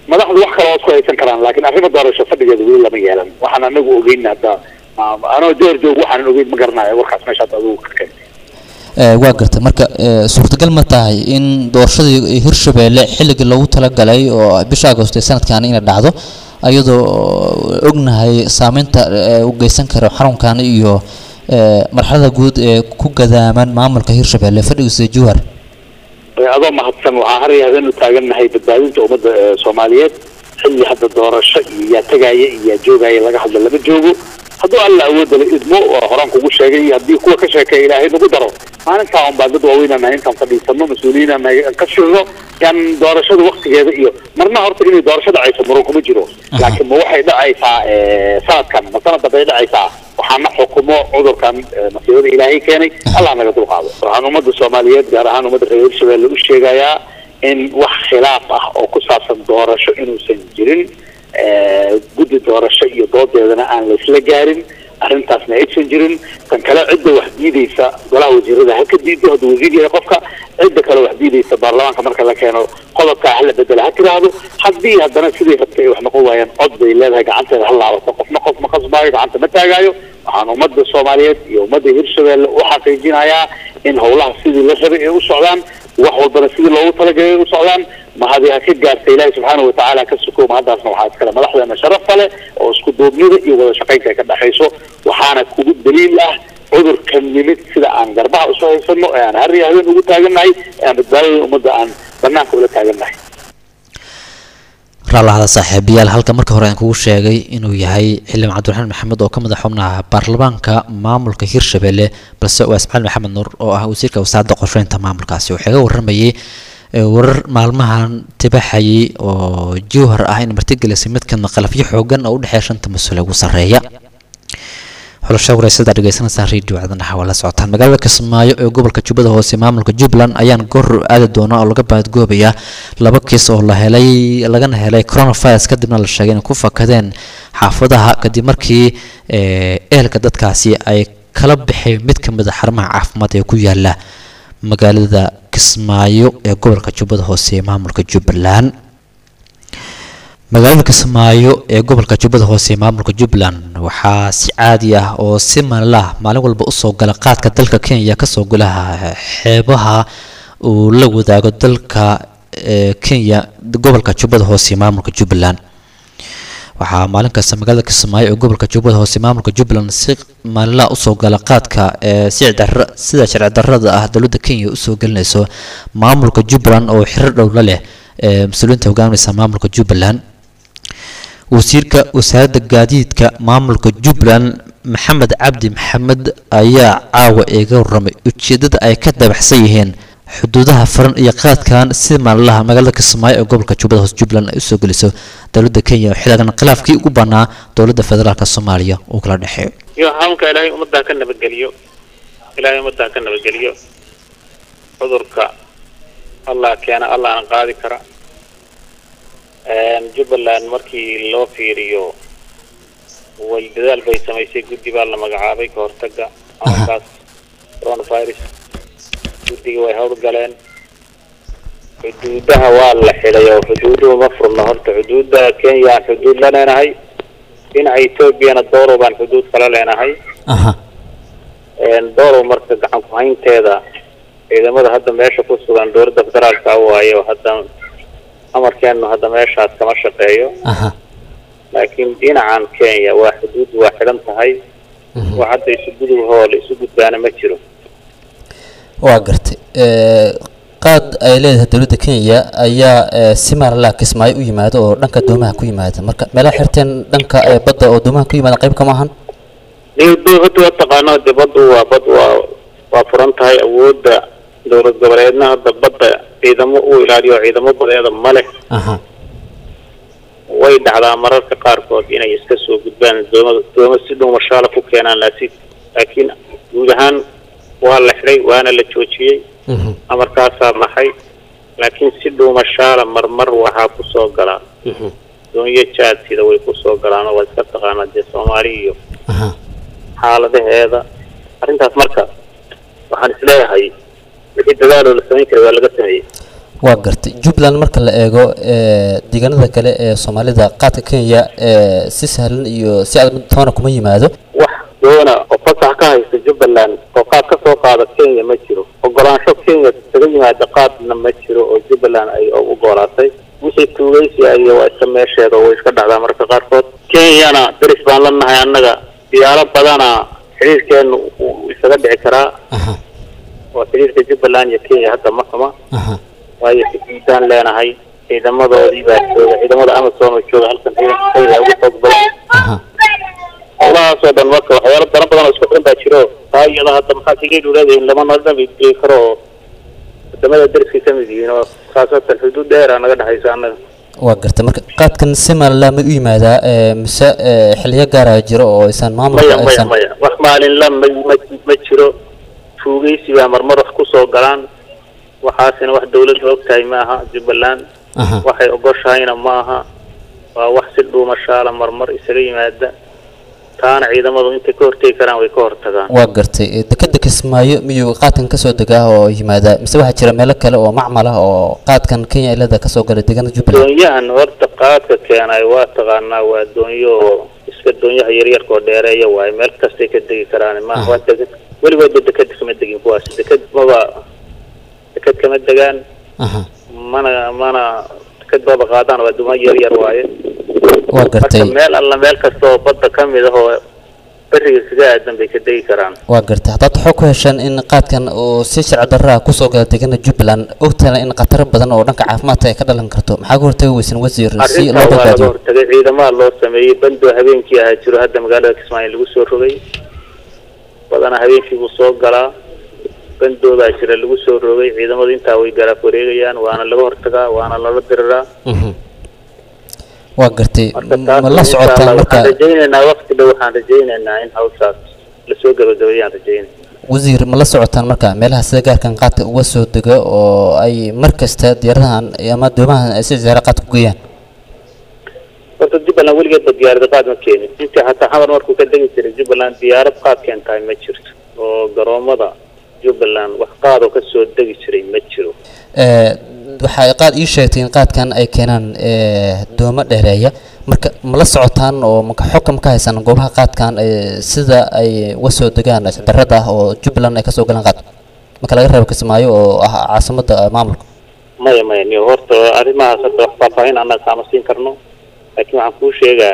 madaxdu wax kale waad ku haysan karaan laakiin arrimo doorasho fadhigeeda weli lama yeelan waxaan anagu ogeyn hadda ah, anoo door joog waxaan ogeyn ma garanayo warkaas meesha hadda adigu ka keentay Ee, waa gartay marka ee, suurtagal ma tahay in doorashadii hirshabeelle xilligii loogu talagalay oo bisha agosto ee sanadkan inay dhacdo ayadoo ognahay saameynta ee, uu geysan karo xarunkan iyo ee, marxalada guud ee ku gadaaman maamulka hirshabeelle fadhigiisa jowhar Ee, adoo mahadsan waxaa har iyo habeen u taagannahay badbaadinta ummadda ee, soomaaliyeed xilli hadda doorasho iyo yaa tegaya iyo yaa joogaya laga hadla lama joogo hadduu alla awoodda la idmo oo horaan kugu sheegay haddii kuwa ka sheekeeya ilaahay nagu daro maalintaa un baa dad waaweyn nahay intaan fadhiisano mas-uuliyiin aan nahay aan ka shirno yaan doorashada waktigeeda iyo marna horta inay doorasho dhacayso muran kuma jiro laakiin ma waxay dhacaysaa ee, sanadkan ma sanad dambay dhacaysaa waxaana xukumo cudurkan ee, masiibada ilaahay keenay allah naga dulqaado waxaan ummadda soomaaliyeed gaar ahaan ummadda reer hirshabelle u sheegayaa in wax khilaaf ah oo ku saabsan doorasho inuusan jirin ee, guddi doorasho iyo doodeedana aan la isla gaarin arrintaasna aysan jirin tan kale cidda wax diideysa golaha wasiirada ha ka diido hadduu wasiir yahay qofka cidda kale wax diideysa baarlamaanka marka la keeno qodobkaa hala bedela ha tiraahdo haddii haddana sidii rabtay ay wax noqon waayaan cod bay leedahay gacanteeda ha laabato qofna qof ma qasbaayo gacanta ma taagaayo waxaan ummadda soomaaliyeed iyo ummadda hirshabelle u xaqiijinayaa in howlaha sidii la rabay ay u socdaan wax walbana sidii loogu talagalay ay u socdaan mahadi ha ka gaarta ilaahi subxaana watacaala ka suko mahadaasna waxaa iskale madaxdeena sharafta leh oo isku duubnida iyo wada shaqaynta ay ka dhexayso waxaana kugu daliil ah cudurka nimid sida aan garbaha usoo haysano ee aan har iyo habeen ugu taagannahay ee aan badbaadada ummadda aan banaanka ula taagannahay raallahada saaxiibayaal halka marka hore aan kugu sheegay inuu yahay xildhibaan cabdiraxmaan maxamed oo ka mid ah xubnaha baarlamaanka maamulka hirshabelle balse waa ismaaciil maxamed nuur oo ah wasiirka wasaaradda qorsheynta maamulkaasi wuxuu iga waramayay ee, warar maalmahan tibaxayay oo jowhar ah in martigelisay mid kamid qalafyo xoogan oo u dhexeeya shanta mas-uul ugu sarreeya xulasho wareysada dhegeysanaysaa radio caadan waa la socotaan magaalada kismaayo ee gobolka jubbada hoose maamulka jubbaland ayaan goor aadi doona oo laga baadgoobaya laba kiis oo la helay lagana helay coronavirus kadibna la sheegay inay ku fakadeen xaafadaha kadib markii ee, ehelka dadkaasi ay kala baxeen mid ka mid a xarumaha caafimaad ee ku yaala magaalada kismaayo ee gobolka jubbada hoose ee maamulka jubbaland magaalada kismaayo ee gobolka jubbada hoose ee maamulka jubbaland waxaa si caadi ah oo si maalinlaah maalin walba usoo gala qaadka dalka kenya kasoo gulaha xeebaha uu la wadaago dalka ee kenya gobolka jubbada hoose ee maamulka jubbaland waxaa maalin kasta magaalada kismaayo ee gobolka jubbada hoose ee maamulka jubbaland si maalinlaha usoo gala qaadka ee si dar- sida sharci darrada ah dowladda kenya usoo gelinayso maamulka jubbaland oo xirir dhowla leh ee mas-uuliyiinta hogaaminaysa maamulka jubbaland wasiirka wasaaradda gaadiidka maamulka jubbaland maxamed cabdi maxamed ayaa caawa iga warramay ujeedada ay ka dabaxsan yihiin xuduudaha furan iyo qaadkan si maalinlaha magaalada kismaayo ee gobolka jubbada hoose jubbaland ay usoo geliso dowladda kenya xilligan khilaafkii ugu banaa dowladda federaalk soomaaliya uu kala dhexeeyo iyo xanuunka ilaahay ummaddaa ka nabadgeliyo ilaahay ummaddaa ka nabadgeliyo cudurka allah keena allahna qaadi kara jubbaland markii loo fiiriyo way dadaal bay samaysay guddi baa la magacaabay ka hortaga xanuunkaas coronavirus guddiga way howlgaleen xuduudaha waa la xidhay oo xuduuduhu ma furno horta xuduudda kenya aan xuduud la leenahay dhinaca etoobiyana doorow baan xuduud kala leenahay doorow marka gacan ku-haynteeda ciidamada hadda meesha ku sugan dowladda federaalka waayo hadda amarkeenu hadda meeshaas kama shaqeeyo laakiin dhinacan kenya waa xuduud waa xidhan tahay wax hadda isu gudubhoo la isu gudbaana ma jiro waa gartay qaad ay leedahay dowladda kenya ayaa si maalinlaha kismaayo u yimaada oo dhanka doomaha ku yimaada marka meelaha xirteen dhanka badda oo doomaha ku yimaada qayb kama ahan hadda waa taqaano de baddu waa bad waa waa furan tahay awoodda dowlad goboleedna hadda badda ciidamo uu ilaaliyo ciidamo badeeda ma leh way dhacdaa mararka qaarkood inay iska soo gudbaan dooma dooma si dhow mashaala ku keenaan laakiin laakiin guud ahaan waa la xidhay waana la joojiyey amarkaasaa maxay laakiin si dhow mashaala marmar waxaa kusoo galaa doonyo jaadsida way kusoo galaan oo waa iska taqaanaa dee soomaali iyo xaaladaheeda arrintaas marka waxaan isleeyahay wixii dadaaloo la samayn karay waa laga sameeyey waa gartay jubbaland marka la eego ee, deegaanada kale ee soomaalida qaadka kenya ee, si sahlan iyo si adag toona kuma yimaado wax doona oo fasax ka haysta jubbaland oo qaad ka soo qaada kenya ma jiro ogolaansho kenya kaga yimaada qaadna ma jiro oo jubbaland ay u ogolaatay wixii tuugaysi iyo waa iska meesheeda oo way iska dhacdaa marka qaarkood kenyana deris baan la nahay annaga diyaaro badana xiriirkeenu uu isaga dhici karaa oo xiriirka jubbaland iyo kenya hadda ma xuma waayo xididaan leenahay ciidamadoodii baa jooga ciidamada amazon oo jooga halkan ciidanka kenya ugu xoog badan howlahaasoo dhan marka waxyaalo dana badan oo isku xiran baa jiro taa iyada hadda maxaa kaga dhuleedahin lama nodhan geli karo oo wadamada deriskay ka mid yihiin oo khaasatan xuduud dheera naga dhexaysa annaga waa gartay marka qaadkan si maalinla ma u yimaadaa ee, mise ee, xiliyo gaara jiro oo aysan maamulka maya maya aysan maya wax maalinla ma ma ma jiro tuugaysi baa marmar wax kusoo galaan waxaasina wax dawladda og tahay maaha jubbaland Aha. waxay ogoshahayna maaha waa wax si dhuumashaala marmar isaga yimaada taana ciidamadu intay ka hortegi karaan way ka hortagaan waa gartay ee, dekeda kismaayo miyuu qaadkan kasoo degaa oo yimaadaa mise waxaa jira meelo kale oo macmal ah oo qaadkan kenya ilada kasoo gala deegaanada jubbaland doonyahan horta qaadka keenay waa taqaanaa waa doonyo oo iska doonyaha yaryarka oo dheereeya waaye meel kastay ka degi karaan maaha waa degad weligoodba deked kama degin kuwaas deked maba deked kama degaan Aha. mana mana deked baba qaadaan waa duman yaryar waaye waa gartay marka meel alla meel kasta oo badda ka mid ah oo beriga kaga aadan bay ka degi karaan waa gartay haddaad waxaa ku heshaan in qaadkan uu si sharci darra ah kusoo gala deegaanada jubbaland ogtaana in khataro badan oo dhanka caafimaadka ay ka dhalan karto maxaa ka hortagi weysan wasiir si arrintaa loo waa laga badbaadiyo hortagay ciidamaha loo sameeyey bandoo habeenkii ahaa jiro hadda magaalada kismaayo lagu soo rogay badanaa habeenkii buu soo galaa bandoodaa jira lagu soo rogay ciidamadu intaa way garaaf wareegayaan waana laga hortagaa waana lala diriraa Mhm. waa gartay marka ma taas la insha socotaan Allah marka waxaan rajaynaynaa waqti dhow waxaan rajaynaynaa in hawshaas lasoo gabagabeeyaan rajaynaya wasiir ma la socotaan marka meelaha sida gaarkan qaadka uga soo dego oo ay mar kasta diyaaradahan ama doomahan ay si ziyaara qaadka ku geeyaan horta jubbaland weligeedba diyaarada qaad ma keenin intii xataa xamar markuu ka degi jiray jubbaland diyaarad qaad keentahay ma jirto oo garoomada jubbaland wax qaad oo kasoo degi jiray ma jiro Ee, waxa ay qaad ii sheegtay in qaadkan ay keenaan ee, doomo dheereeya marka ma la socotaan oo maka xogka ma ka haysaan goobaha qaadkan ee, sida ay uga soo degaan darrada ah oo jubbaland ay kasoo galaan qaad marka laga reebo kismaayo oo ah caasimadda eh, maamulka maya maya niyo horta arrimahaas hadda wax faahfaahin annaga kaama siin karno laakiin waxaan kuu sheegaa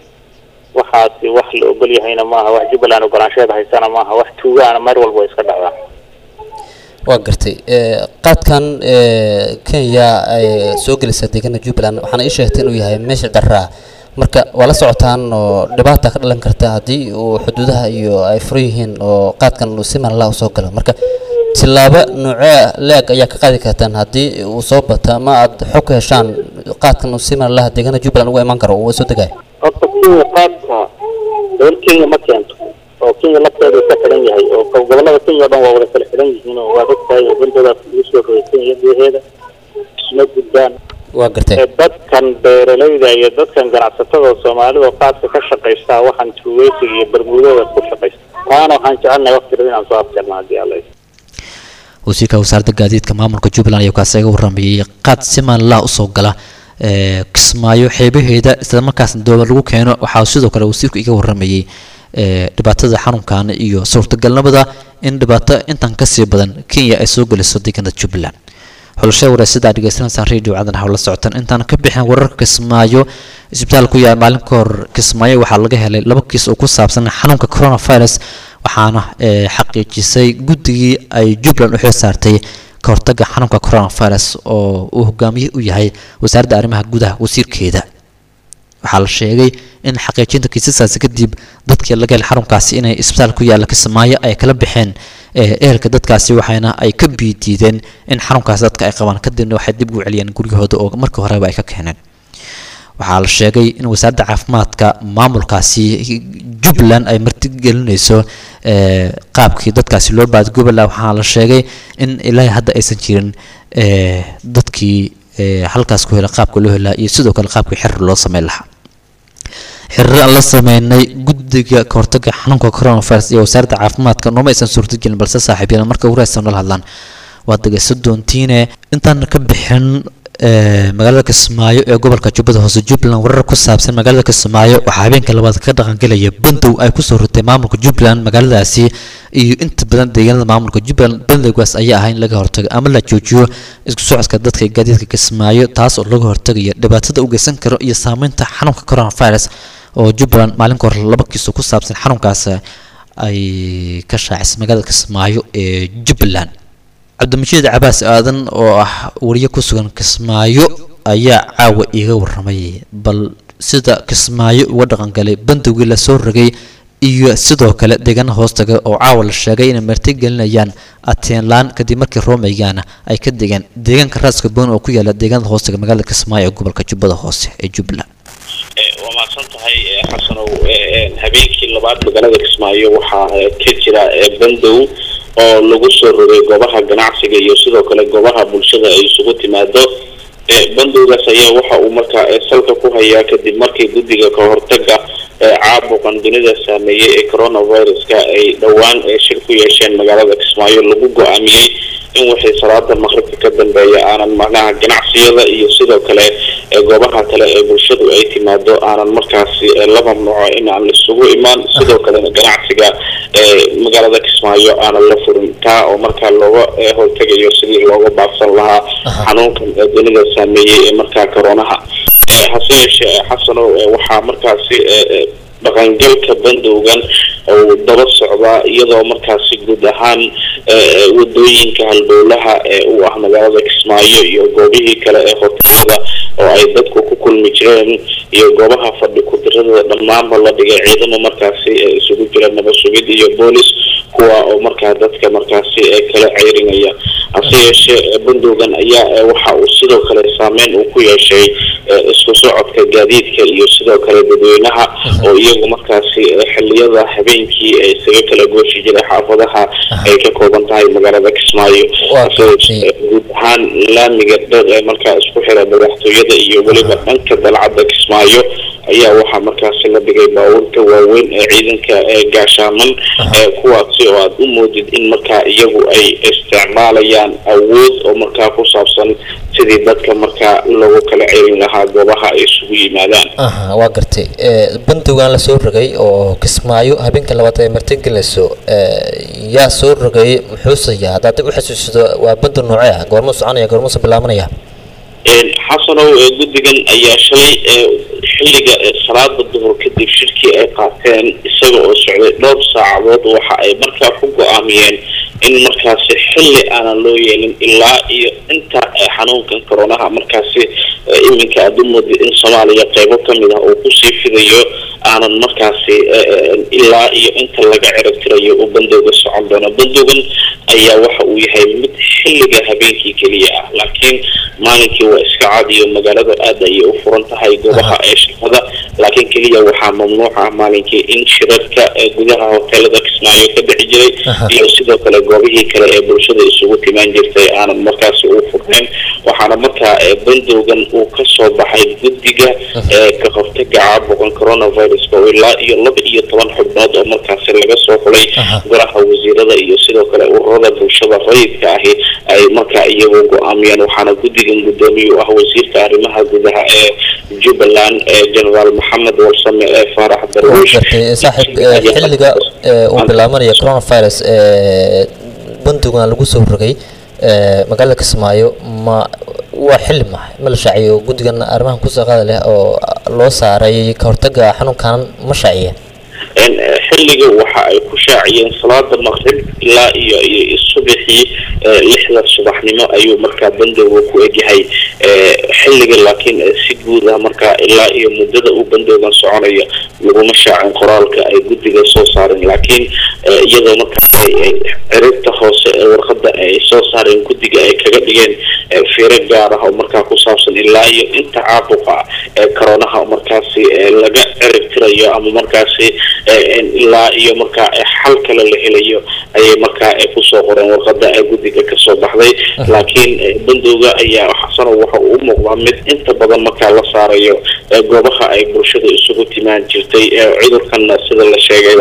waxaasi wax la ogol yahayna maaha wax jubbaland ogolaansheeda haysana maaha wax tuugaana mar walba way iska dhacdaa waa gartay ee, qaadkan ee, kenya ay soo gelisa deegaana jubbaland waxaana ii sheegtay inuu yahay meesha darraa marka waa la socotaan oo dhibaata ka dhalan karta haddii uu xuduudaha iyo ay furan yihiin oo qaadkan uu si manla usoo galo marka tillaabo noocee leeg ayaa ka qaadi kartaan haddii uu soo bato ama aad xog ka heshaan qaadkan uu si manlaha deegaana jubbaland uga iman karo uu soo degayo horta kenya qaadka dowlad kenya ma keento oo kenya lafteeda ka xidhan yahay oo go- gobollada kenya oo dhan waa wada kala xidhan yihiin oo waad ogtahay oo bandoodaas lagu soo rogay kenya gudaheeda isma gudbaan waa gartay ee dadkan beeralayda iyo dadkan ganacsatada soomaalida oo qaadka ka shaqaystaa waxaan tuugeysiga iyo bermuudada ku shaqaysta taana waxaan jecelnahay waqti dhow inaan soo afjarno haddii alla idmo. wasiirka wasaaradda gaadiidka maamulka jubbaland ayaa kaasi iga waramayay qaad si maalinlaha usoo gala ee, kismaayo xeebaheeda islamarkaasna dooba lagu keeno waxaa sidoo kale wasiirku iga waramayay ee, dhibaatada xanuunkan iyo suurtagalnimada in dhibaato intan kasii badan kenya ay soo geliso deegaanada jubbaland xulashada wareysada aad dhegeysanaysaan radio cadan hawla socotaan intaan ka bixin wararka kismaayo isbitaal ku yaal maalin ka hor kismaayo waxaa laga helay laba kiis oo ku saabsan xanuunka coronavirus waxaana ee, xaqiijisay guddigii ay jubbaland u xil saartay ka hortaga xanuunka coronavirus oo uu hogaamiye u yahay wasaaradda arrimaha gudaha wasiirkeeda waxaa la sheegay in xaqiijinta kiisaskaasi kadib dadkii laga helay xarunkaasi inay isbitaal ku yaalla kismaayo ay kala baxeen ee, ehelka dadkaasi waxayna ay ka biidiideen in xarunkaasi dadka ay qabaan kadibna waxay dib ugu celiyeen guryahooda oo markii horeba ay ka keeneen waxaa la sheegay in wasaaradda caafimaadka maamulkaasi jubbaland ay martigelinayso ee, qaabkii dadkaasi loo baadgoobala waxaa la sheegay in ilaa hadda aysan jirin ee, dadkii ee, halkaas ku hela qaabka loo helaa iyo sidoo kale qaabkii xiriir loo sameyn lahaa xiriir aan la sameynay guddiga ka hortaga xanuunka coronavirus iyo wasaaradda caafimaadka nooma aysan suurtagelin balse saaxiibyada marka ugu raadsan nala hadlaan waad dhegeysan doontiine intaan ka bixin ee, magaalada kismaayo ee gobolka jubbada hoose jubbaland warar ku saabsan magaalada kismaayo waxaa habeenka labaad ka dhaqangelaya bandow ay kusoo rutay maamulka jubbaland magaaladaasi iyo inta badan deegaanada maamulka jubbaland bandowgaas ayaa ahaa in laga hortago ama la joojiyo isku socodka dadka iyo gaadiidka kismaayo taas oo laga hortagayo dhibaatada u geysan karo iyo saameynta xanuunka coronavirus oo jubbaland maalinka hore laba kiiso ku saabsan xanuunkaas ay ka shaacisay magaalada kismaayo ee jubbaland cabdimashiid cabaas aadan oo ah wariye ku sugan kismaayo ayaa caawa iiga waramay bal sida kismaayo uga dhaqangalay bandowgii lasoo rogay iyo sidoo kale deegaana hoostaga oo caawa la sheegay inay martigelinayaan ateenlaan kadib markii roomeygaana ay ka degeen deegaanka raaska boon oo ku yaala deegaanada hoostaga magaalada kismaayo ee gobolka jubbada hoose ee jubbaland waa mahadsan tahay eh, xasanow eh, eh, habeenkii labaad magaalada kismaayo waxaa eh, ka jira eh, bandow oo lagu soo rogay goobaha ganacsiga iyo sidoo kale goobaha bulshada ay isugu timaado eh, bandowgaas ayaa waxa uu markaa eh, salka ku hayaa kadib markii guddiga ka hortaga ee caabuqan dunida saameeyey ee coronaviruska ay dhowaan eh, shir ku yeesheen magaalada kismaayo lagu go-aamiyey in wixii salaada maqribka ka dambeeya aanan macnaha ganacsiyada iyo sidoo kale ee goobaha kale ee bulshadu ay timaado aanan markaasi eh, la mamnuuco in aan isugu imaan sidoo kalena ganacsiga ee magaalada kismaayo aanan la furin taa oo markaa looga eh, hortegayo sidii looga baaqsan lahaa xanuunkan ee dunida saameeyey ee markaa coronaha Eh, hase yeeshee eh, xasanow eh, waxaa markaasi eh, eh, dhaqangalka bandowgan uu daba socdaa iyadoo markaasi guud ahaan eh, eh, wadooyinka halbowlaha ee u ah magaalada kismaayo iyo goobihii kale ee hoteelada oo ay dadku ku kulmi jireen iyo goobaha fadhi ku-dirada dhammaanba la dhigay ciidamo markaasi ee isugu jira nabad sugid iyo boolis kuwa oo markaa dadka markaasi ee kala ceyrinaya hase yeeshee eh, bandowgan ayaa eh, waxa uu sidoo kale saameyn uu ku yeeshay eh, isku socodka gaadiidka iyo sidoo kale dadweynaha oo iyagu markaasi eh, xilliyada habeenkii ee isaga kala gooshi jiray xaafadaha ay ka kooban tahay magaalada kismaayo hase yeeshee, eh, guud ahaan laamiga dheer ee markaa isku xira madaxtooyada iyo weliba dhanka dalcadda kismaayo ayaa waxaa markaasi la dhigay baabuurta waaweyn ee ciidanka ee gaashaaman ee kuwaasi oo aad u moodid in markaa iyagu ay isticmaalayaan awood oo markaa ku saabsan sidii dadka markaa loogu kala celin lahaa goobaha ay isugu yimaadaan aha waa gartay Eh, bandowgan la soo rogay oo kismaayo habeenka labaad ay martigelinayso eh, yaa soo rogay muxuuse yahay haddaad dib u xasuusido waa bandow noocee ah goormuu soconaya goormuuse bilaabanaya Een, xasanow ee guddigan ayaa shalay ee xilliga ee salaada duhur kadib shirkii ay qaateen isaga oo socday dhowr saacadood waxa ay markaa ku go-aamiyeen in markaasi xilli aanan loo yeelin ilaa iyo inta ee xanuunkan coronaha markaasi ee iminka aada u moodid in soomaaliya qeybo ka mid ah uu kusii fidayo aanan markaasi ee, ee, ilaa iyo inta laga ciribtirayo uu bandowga socon doono bandowgan ayaa waxa uu yahay mid xilliga habeenkii keliya ah laakiin maalinkii waa iska cadiyo magaalada aad ayay u furan tahay goobaha ee shaqada laakiin keliya waxaa mamnuuc ah maalinkii in shirarka ee gudaha hoteelada kismaayo ka dhici jiray iyo sidoo kale goobihii kale ee bulshada isugu timaan jirtay aanan markaasi u furnayn waxaana markaa ee bandowgan uu ka soo baxay guddiga ee ka hortaga caabuqan coronaviruska oo ilaa iyo laba iyo toban xubnood oo markaasi laga soo xulay golaha wasiirada iyo sidoo kale ururada bulshada rayidka ahi ay markaa iyagu go-aamiyeen waxaana guddigan guddoomiye u ah wasiirka arrimaha gudaha ee jubbaland ee generaal maxamed warsame ee faarax waa darwiish gartay saaxiib eh, xilliga eh, uu bilaabanaya coronavirus ee bandowgan lagu soo rogay eh, magaalada kismaayo ma waa xilli mahay ma la shaaciyo guddigan arrimahan kusoo qaada leh oo loo saaray ka hortaga xanuunkan ma shaaciyeen een, eh, xilliga waxa ay ku shaaciyeen salaada maqrib ilaa iyo iyo subaxii eh, lixda subaxnimo ayuu markaa bandowga ku egyahay eh, xilliga laakiin eh, si guud ah markaa ilaa iyo muddada uu bandowgan soconayo laguma shaacin qoraalka ay guddiga soo saareen laakiin eh, iyadoo markaa ay ay ciribta hoose ee warqadda ay soo saareen guddiga ay kaga dhigeen eh, fiiro gaar ah oo markaa ku saabsan ilaa iyo inta caabuqa ee coronaha markaasi eh, laga cirib tirayo ama markaasi eh, in ilaa iyo markaa eh, xal kale la helayo ayay markaa eh, kusoo qoreen warqadda ee guddiga kasoo baxday laakiin eh, bandowga ayaa xasano waxa uu u muuqdaa mid inta badan markaa la saarayo eh, goobaha ay bulshada isugu timaan jirtay ee cudurkan sida la sheegayba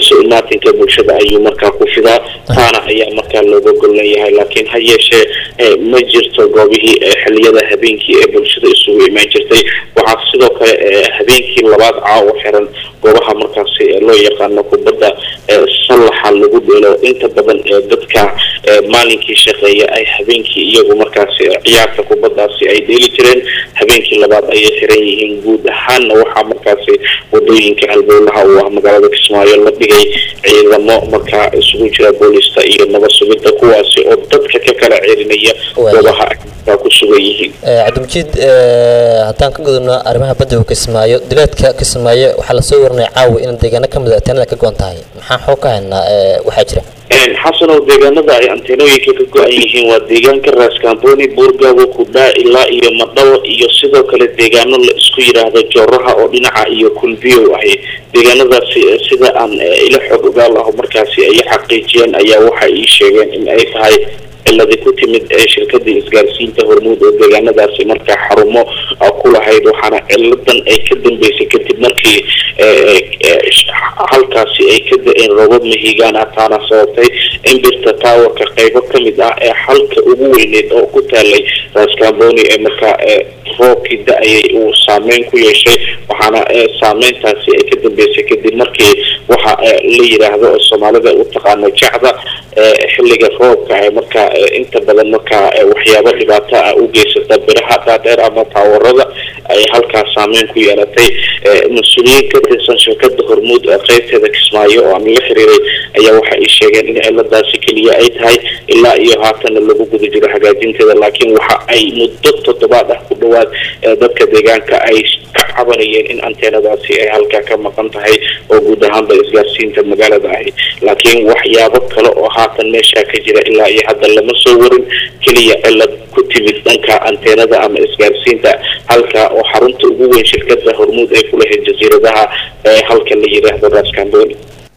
isu imaatinka bulshada ayuu markaa ku fidaa taana ayaa markaa looga gol leeyahay laakiin ha yeeshee eh, ma jirto goobihii eh, xilliyada habeenkii ee bulshada isugu imaan jirtay waxaa sidoo kale eh, habeenkii labaad caawa xiran goobaha markaasi ee loo yaqaano kubadda ee sallaxa lagu dheelo inta badan ee dadka ee maalinkii shaqeeya ay habeenkii iyagu markaasi ee ciyaarta kubaddaasi ay dheeli jireen habeenkii labaad ayay xiran yihiin guud ahaanna waxaa markaasi wadooyinka halbowlaha uu ah magaalada kismaayo la dhigay ciidamo markaa isugu jira boolista iyo nabad sugidda kuwaasi oo dadka ka kala celinaya goobaha ay markaa ku sugan yihiin Eh, cabdimjiid eh, haddaan ka gudubno arrimaha badda kismaayo dileedka kismaayo waxaa lasoo warinaya caawa in deegaano ka mid a teenada ka goon tahay maxaa xoog ka haynaa eh, waxaa jira Een, xasanow deegaanada ay anteenooyinka ka go-an yihiin waa deegaanka raaskaamboni buurgaago kudhaa ilaa iyo madhawo iyo sidoo kale deegaano la isku yidhaahdo jooraha oo dhinaca iyo kulbiyow ahi deegaanadaasi eh, sida aan eh, ila xog ogaal aho markaasi ay xaqiijiyeen ayaa waxa ii sheegeen in ay tahay ciladi ku timid ee shirkadii isgaarsiinta hormuud oo deegaanadaasi markaa xarumo ah, ku lahayd waxaana ciladan ay ka dambeysay kadib markii eh, eh, halkaasi ay ka da-een roobab mahigaan ah taana sababtay in birta taawarka qaybo ka mid ah ee halka ugu weyneed oo ku taalay raaskaamboni ee markaa eh, roobkii da-ayay uu saameyn ku yeeshay waxaana eh, saameyntaasi ay ka dambeysay kadib markii waxa eh, la yidhaahdo oo soomaalida u taqaano jacda eh, xilliga roobka ee markaa eh, inta badan markaa eh, waxyaabo dhibaato ah u geysata biraha dhaadheer ama taawarada ay halkaas saameyn ku yeelatay Eh, mas-uuliyiin ka tirsan shirkada hormuud ee qaybteeda kismaayo oo aan la xiriiray ayaa waxa ay sheegeen in ciladaasi keliya ay tahay ilaa iyo haatana lagu guda jiro hagaajinteeda laakiin waxa ay muddo toddobaad ah ku dhowaad ee dadka deegaanka ay ka cabanayeen in anteenadaasi ay halkaa ka maqan tahay oo guud ahaanba isgaarsiinta magaalada ahi laakiin waxyaabo kale oo haatan meesha ka jira ilaa iyo hadda lama soo warin keliya cilad ku timid dhanka anteenada ama isgaarsiinta halka oo xarunta ugu weyn shirkada hormuud ay ku lahayd jasiiradaha ee halka la yidhaahdo raaskamboni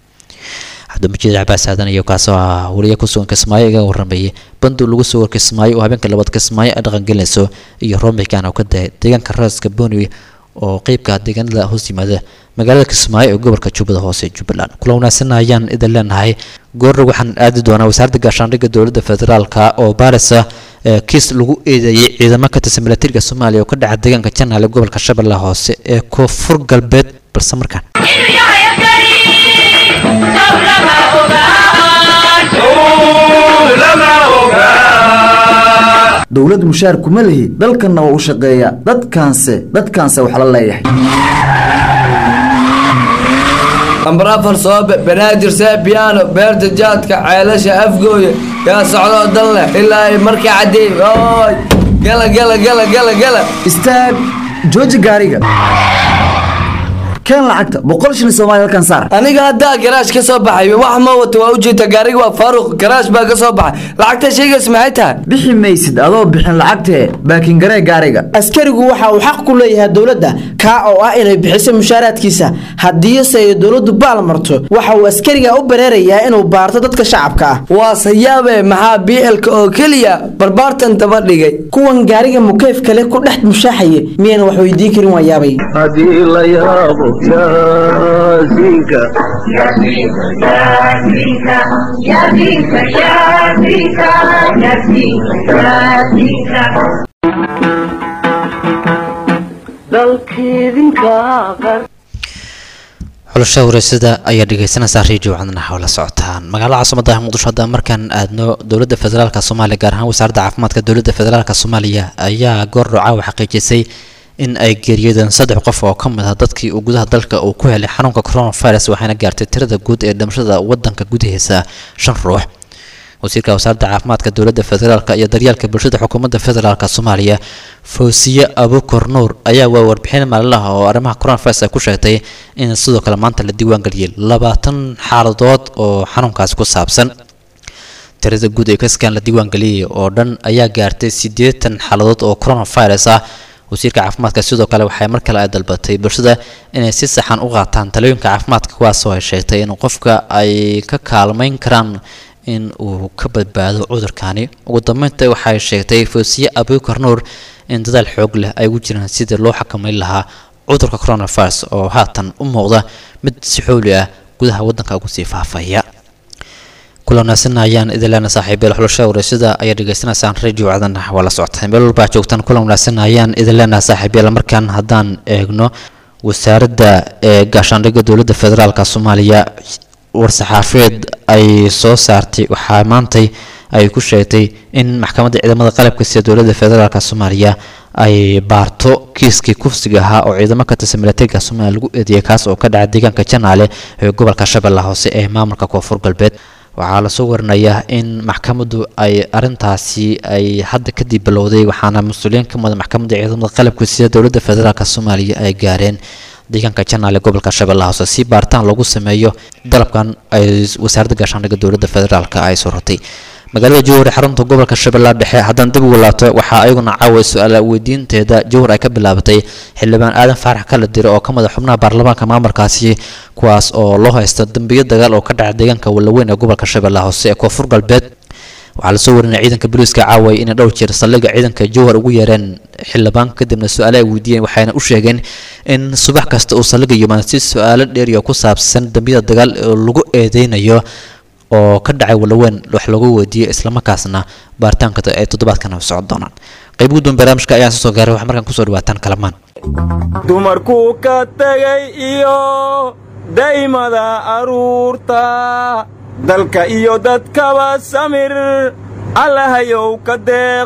cabdimajid cabaas aadan iyo kaasoo ah weliya ku sugan kismaayo iga waramayay bandu lagu soo war kismaayo oo habeenka labaad kismaayo ay dhaqangelinayso iyo roombikan oo ka dahay deegaanka raaska boni oo qeybka deegaanada hoos yimaada magaalada kismaayo ee gobolka jubbada hoose jubbaland kula wanaagsan ayaan idin leenahay goorna waxaan aadi doonaa wasaaradda gaashaandhigga dowladda federaalka oo baarisa ee kiis lagu eedeeyey ciidamo ka tirsan milatariga soomaaliya oo ka dhaca deegaanka janaale gobolka shabeellaha hoose ee koonfur galbeed balse markaan dowlad mushaar kuma lihi dalkanna waa u shaqeeya dadkaanse dadkaanse wax la leeyahay lambar afar soobe banaadir seebiyaano beerta jaadka ceelasha afgooye yaa socdoo dan leh ilaa ay markaa cadeey oy gala gala gala gala gala istaag jooji gaariga keen lacagta boqol shilin soomaali halkan saar aniga haddaa garaash ka soo baxay wax ma wato waa ujeeda gaariga waa faaruq garaash baa ka soo baxay lacagta shaygaas maxay tahay bixi maysid adoo bixin lacagtee baakin garee gaariga askarigu waxa uu xaq ku leeyahay dowladda kaa oo ah inay bixiso mushaaraadkiisa haddiise ay dowladdu baal marto waxa uu askariga u bareerayaa inuu baarto dadka shacabka ah waa sayaabe maxaa biilka oo keliya barbaartan daba dhigay kuwan gaariga mukeyf kale ku dhex mushaaxaya miyayna wax weydiin karin waa yaabay haddii la yaabo yaasiinka dalkiidinka qar xulasha wareysada ayaa dhegeysanaysaa radio codnaha oo la socotaan magaalada caasimada muqdisho haddaan markaan aadno dowladda federaalk soomaaliya gaar ahaan wasaaradda caafimaadka dowladda federaalk soomaaliya ayaa goor caawa xaqiijisay in ay geeriyodeen saddex qof oo ka mid ah dadkii uu gudaha dalka uu ku helay xanuunka coronavirus waxaana gaartay tirada guud ee dhimashada wadanka gudahiisa shan ruux wasiirka wasaaradda caafimaadka dowladda federaalk iyo daryeelka bulshada xukuumadda federaalk soomaaliya fawsiye abukor nuur ayaa waa warbixin maalinlaha oo arrimaha coronavirus ay ku sheegtay in sidoo kale maanta la diiwaangeliyay labaatan xaaladood oo xanuunkaasi ku saabsan tirada guud ee kaskan la diiwaangeliyay oo dhan ayaa gaartay siddeetan xaaladood oo coronavirus ah wasiirka caafimaadka sidoo kale waxay mar kale ay dalbatay bulshada inay si saxan u qaataan talooyinka caafimaadka kuwaasoo ay sheegtay in qofka ay ka kaalmayn karaan in uu ka badbaado cudurkani ugu dambeynta waxay sheegtay fawsiye abukar nuur in dadaal xoog leh ay ugu jiraan sidii loo xakameyn lahaa cudurka coronavirus oo haatan u muuqda mid si xooli ah gudaha waddanka ugu sii faafaya kulanaasin ayaan idileena saaxiibayl xulasha wareysada ayaa dhegeysanaysaan radio cadan waa la socotaan meel walbaa joogtaan kulan wanaagsan ayaan idileena saaxiibayl markaan haddaan eegno wasaaradda ee gaashaandhigga dowladda federaalka soomaaliya war-saxaafeed ay soo saartay waxaa maantay ay ku sheegtay in maxkamadda ciidamada qalabka sida dowladda federaalk soomaaliya ay baarto kiiskii kufsiga ahaa oo ciidamo ka tirsan milatariga soomaaliya lagu eedeeyay kaas oo ka dhacay deegaanka janaale ee gobolka shabeellaha hoose ee maamulka koonfur galbeed waxaa lasoo warinayaa in maxkamaddu ay arintaasi ay hadda kadib bilowday waxaana mas-uuliyiin ka mudan maxkamadda ciidamada qalabka sida dowladda federaalk soomaaliya ay gaareen deegaanka janaale gobolka shabeellaha hoose si baaritaan lagu sameeyo dalabkan ay wasaaradda gaashaandhigga dowladda federaalk ay soo rotay magaalada jowhar ee xarunta gobolka shabeellaha dhexe haddaan dib ugu laabto waxaa ayaguna caawa su-aala weydiinteeda jowhar ay ka bilaabatay xildhibaan aadan faarax kala dire oo ka mid a xubnaha baarlamaanka maamulkaasi kuwaas oo loo haysta dambiyo dagaal oo ka dhaca deegaanka walaweyn ee gobolka shabeellaha hoose ee koonfur galbeed waxaa lasoo warinaya ciidanka booliiska caaway inay dhowr jeer saldhigga ciidanka jowhar ugu yeereen xildhibaan kadibna su-aale ay weydiiyeen waxayna u sheegeen in subax kasta uu saldhigga yimaado si su-aalo dheeriya ku saabsan dambiyada dagaal oo lagu eedeynayo oo ka dhacay walaweyn wax lagu weydiiyey islamarkaasna baaritaanka ay toddobaadkan socon doonaan qayb guddoon barnaamijka ayaan soo gaaray waxaa markaan kusoo dhawaataan kalamaan dumarkuu ka tegay iyo daymada aruurta dalka iyo dadkaba samir allahayow ka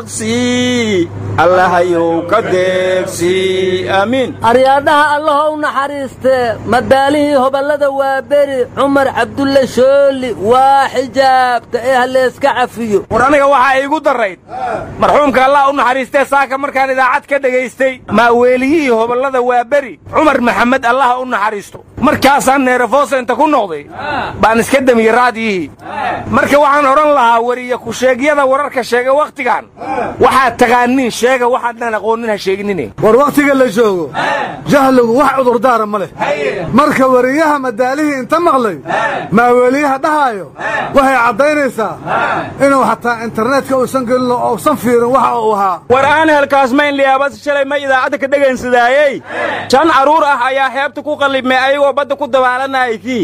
deeqsii allahayow ka deeqsii aamiin aryaadhaha allahow naxariistee madaalihii hoballada waa beri cumar cabdulle shooli waa xijaabta ee halleeska cafiyo war aniga waxaa iigu darrayd marxuumka allah u naxariistee saaka markaan idaacad ka dhegaystay maaweeliyihii hoballada waa beri cumar maxamed allaha u naxariisto markaasaan neerafoosenta ku noqday baan iska demiyey raadiyihii marka waxaan odhan lahaa wariya ku-sheegyada wararka sheega wakhtigan waxaad taqaaniin sheega waxaadnaan aqoonin ha sheeginine war wakhtiga la joogo jahligu wax cudurdaara ma leh marka wariyaha madaalihii inta maqlay maaweeliyaha dhahaayo waxay caddaynaysaa inuu xataa internetka uusan gelin oo uusan fiirin waxa uu ahaa war aan helkaasmayn liyaabas shalay ma idaacadda ka dhegaynsadaayey jan carruur ah ayaa xeebta ku qallibmay ayagoo badda ku dabaalanayay kii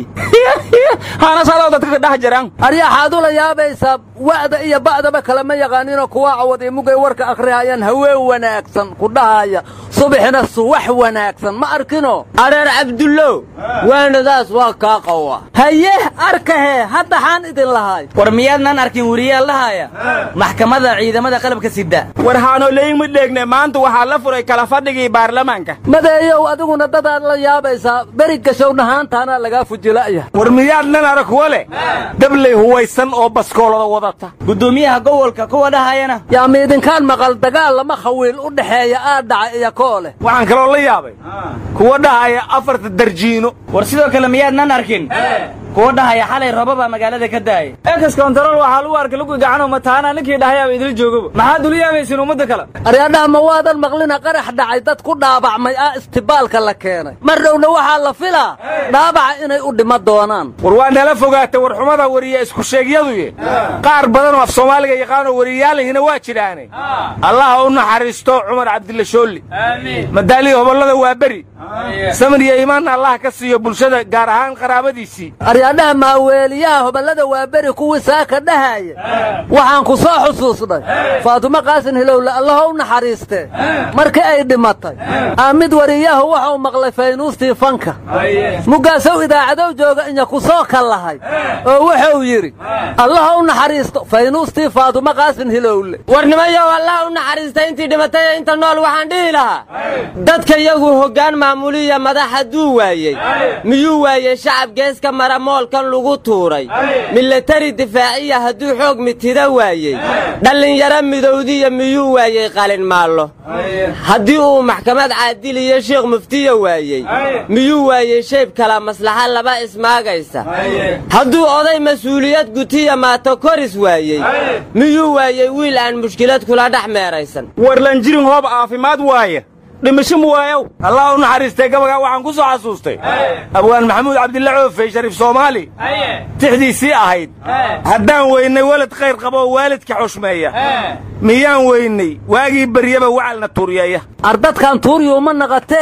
haanasadoo dadka ka dhex jiraan aryaxaad ula yaabaysaa wa'da iyo ba'daba kalema yaqaaninoo kuwa cawad iyo mugay warka akhrihayaan haween wanaagsan ku dhahaya subaxina suwax wanaagsan ma arkino areer cabdullow waanadaas waa kaa qawa haye arkahee hadda xaan idin lahay war miyaadnaan arkin weriyaal dhahaya maxkamadda ciidamada qalabka sida war haanoleyin ma dheegne maanta waxaa la furay kala fadhigii baarlamaanka madeeyow adiguna dadaad la yaabaysaa beri gashow dhahaantaana lagaa fujila'ya war miyaadnan arag kuwa leh dabley huwaysan oo baskoolada wadata guddoomiyaha gobolka kuwa dhahayana yaa miidinkaan maqal dagaal lama khawiil u dhexeeya aa dhaca iyo koo leh waxaan kaloo la yaabay kuwa dhahaya afarta darjiino war sidoo kale miyaadnan arkin kuwa dhahaya xalay robaba magaalada ka daayay ekas kontarool waxaa lagu arkay lugu gacanoo mataana ninkii dhahayaaba idil joogaba maxaad ula yaabaysin ummadda kale aryaadhaha ma waadan maqlina qarax dhacay dad ku dhaabacmay ah istibaalka la keenay mar dhowna waxaa la filaa dhaabaca inay u dhima doonaan war waa nala fogaata warxumada wariya isku sheegyaduye qaar badanoo af soomaaliga yaqaanoo wariyaalihina waa jidhaane allaha u naxariisto cumar cabdille shoolli madaalihii hobollada waa beri samir iyo iimaanna allah ka siiyo bulshada gaar ahaan qaraabadiisii aryaadhaha maaweeliyaha hoballada waa beri kuwii saaka dhahaya waxaan ku soo xusuusnay faatumo qaasin hilowle allaho u naxariistee markii ay dhimatay aamid wariyahu waxau maqlay faynuustii fanka mugaasow idaacadow jooga inya ku soo kallahay oo wuxuu yidhi allaha u naxariisto faynuustii faatumo qaasin hilowle warnimayow allah u naxariista intii dhimatay inta nool waxaan dhihi lahaa dadka yagu hoggaan maamuliya madax hadduu waayey miyuu waayey shacab geeska mara moolkan lagu tuuray milatari difaaciya hadduu xoog mitida waayey dhallinyaro midowdiya miyuu waayey qalin maallo haddii uu maxkamad caadiliyo sheekh muftiya waayey miyuu waayey shayb kala maslaxa laba ismaagaysa hadduu oday mas-uuliyad gutiya maato koris waayey miyuu waayey wiil aan mushkilad kula dhex meeraysan warlanjirin hoob caafimaad waaya dhimasho mu waayow allah u naxariistay gabagaa waxaan ku soo xasuustay abwaan maxamuud cabdilla coofey shariif soomaali tixdiisii ahayd haddaan weynay welad khayr qaba oo waalidka xushmeeya miyaan weynay waagii baryaba wacalna tuuryeeya ardadkan tuuryuu ma naqatee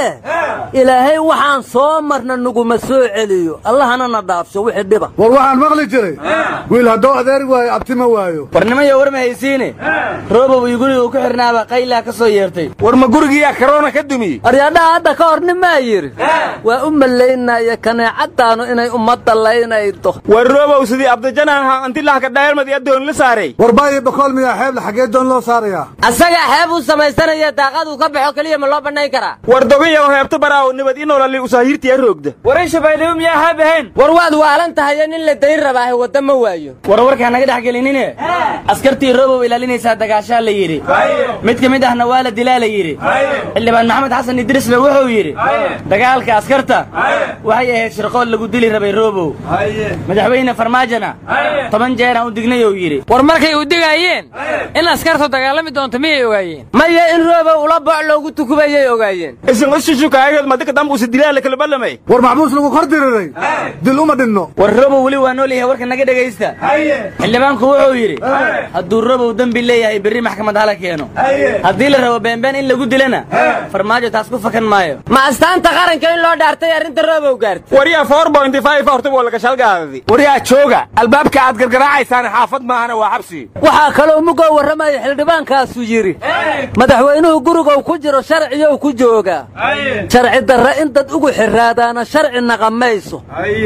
ilaahay waxaan soo marna naguma soo celiyo allahana na dhaafsho wixii dhiba war waxaan maqli jiray wiil hadduu adeeri waayo abtima waayo warnimayo war ma haysiine roobow iyo guriga uu ku xirnaaba qaylaa ka soo yeertay war ma gurigiyaa karoona ka dumiyey aryadhaha hadda ka hor nimaa yidhi waa u malaynaya kaneecadaanu inay ummadda laynaydo war roobow sidii abdijanaha antilahka dhaayalmad adoon la saaray war baayo bakool miyaa xeebla xaggee doon loo saarayaa asagaa xeeb uu samaysanaya daaqaduu ka baxo keliya ma loo bannayn karaa war dogayaw heebta baraaw nabad inolali usaahiirtiya roogda waray shabaydhabo miyaa haab ahayn war waad waalan tahayo nin la dayn rabaahe wadda ma waayo war warkaa naga dhex gelinine askartii roobow ilaalinaysaa dagaashaa la yidhi mid ka mid ahna waa la dilaa la yidhi xildhibaan maxamed xasan idrisle wuxuu yidhi dagaalka askarta waxay ahayd shirqood lagu dili rabay roobow madaxweyne farmaajona toban jeeraan u dignay uu yidhi war markay u digaayeen in askartu dagaalami doonto miyay ogaayeen maya in roobow ula boc loogu tukubayay ogaayeen isin ushushukaayad madika dambu usi dilaa la kala ballamay war maxbuus lagu kor diriray dil uma dhinno war roobow weli waa nool yahay warka naga dhegaysta xildhibaanku wuxuu yidhi hadduu roobow dembi leeyahay berri maxkamad hala keeno haddii la rabo beenbeen in lagu dilana farmaajo taas ku fakan maayo ma astaanta qaranka in loo dhaartay arrinta roobow gaartay waryaa four point five horta waa laga shalgaadadi waryaa jooga albaabka aad gargaraacaysaan xaafad maahana waa xabsi waxaa kaloo mugoo warramaya xildhibaankaasu yidhi madaxweynuhu gurigow ku jiro sharciyow ku joogaa sharci darre in dad ugu xiraadaana sharci naqamayso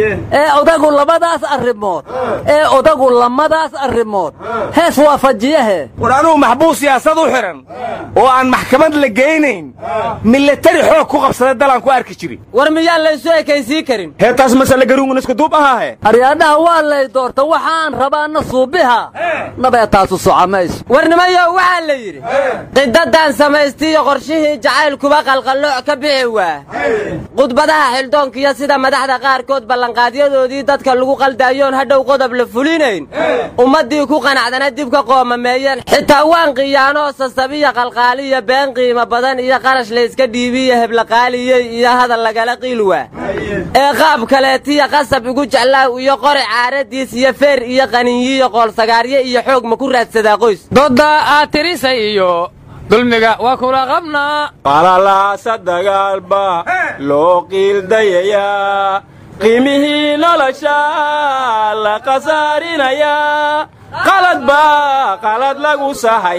ee odagu labadaas arrimood ee odagu lamadaas arrimood hees waafajiyahe war anugu maxbuus siyaasad u xihan oo aan maxkamad la geynayn milatari xoog ku qabsada dalaan ku arki jiri war miyaan laysu ekaysii karin hee taas masale garuungun isku duub ahaahe aryaadhaha waa lay doorta waxaan rabaana suubiha nabee taasu soco mayso warnimayo waxaa la yidhi qidadan samaystiiyo qorshihii jacaylkuba qalqallooc ka bixi waa khudbadaha xildhoonkiyo sida madaxda qaarkood ballanqaadyadoodii dadka lagu qaldaayoon hadhow qodob la fulinayn ummaddii ku qanacdana dib ka qoomameeyeen xitaa waan qiyaanoo sasabiya qalqaaliya been qiimo badan iyo qarash layska dhiibiyo heblaqaaliyey iyo hadal lagala qiil waa ee qaab kaleetiya qasab igu jeclaaw iyo qori caaradiis iyo feer iyo qaninyiyo qoolsagaaryo iyo xoog ma ku raadsadaa qoys dodda aad tirisay iyo dulmiga waa kula qabnaa qalalaasa dagaalba loo qiildayayaa qiimihii nolosha la khasaarinayaa qalad baa qalad lagu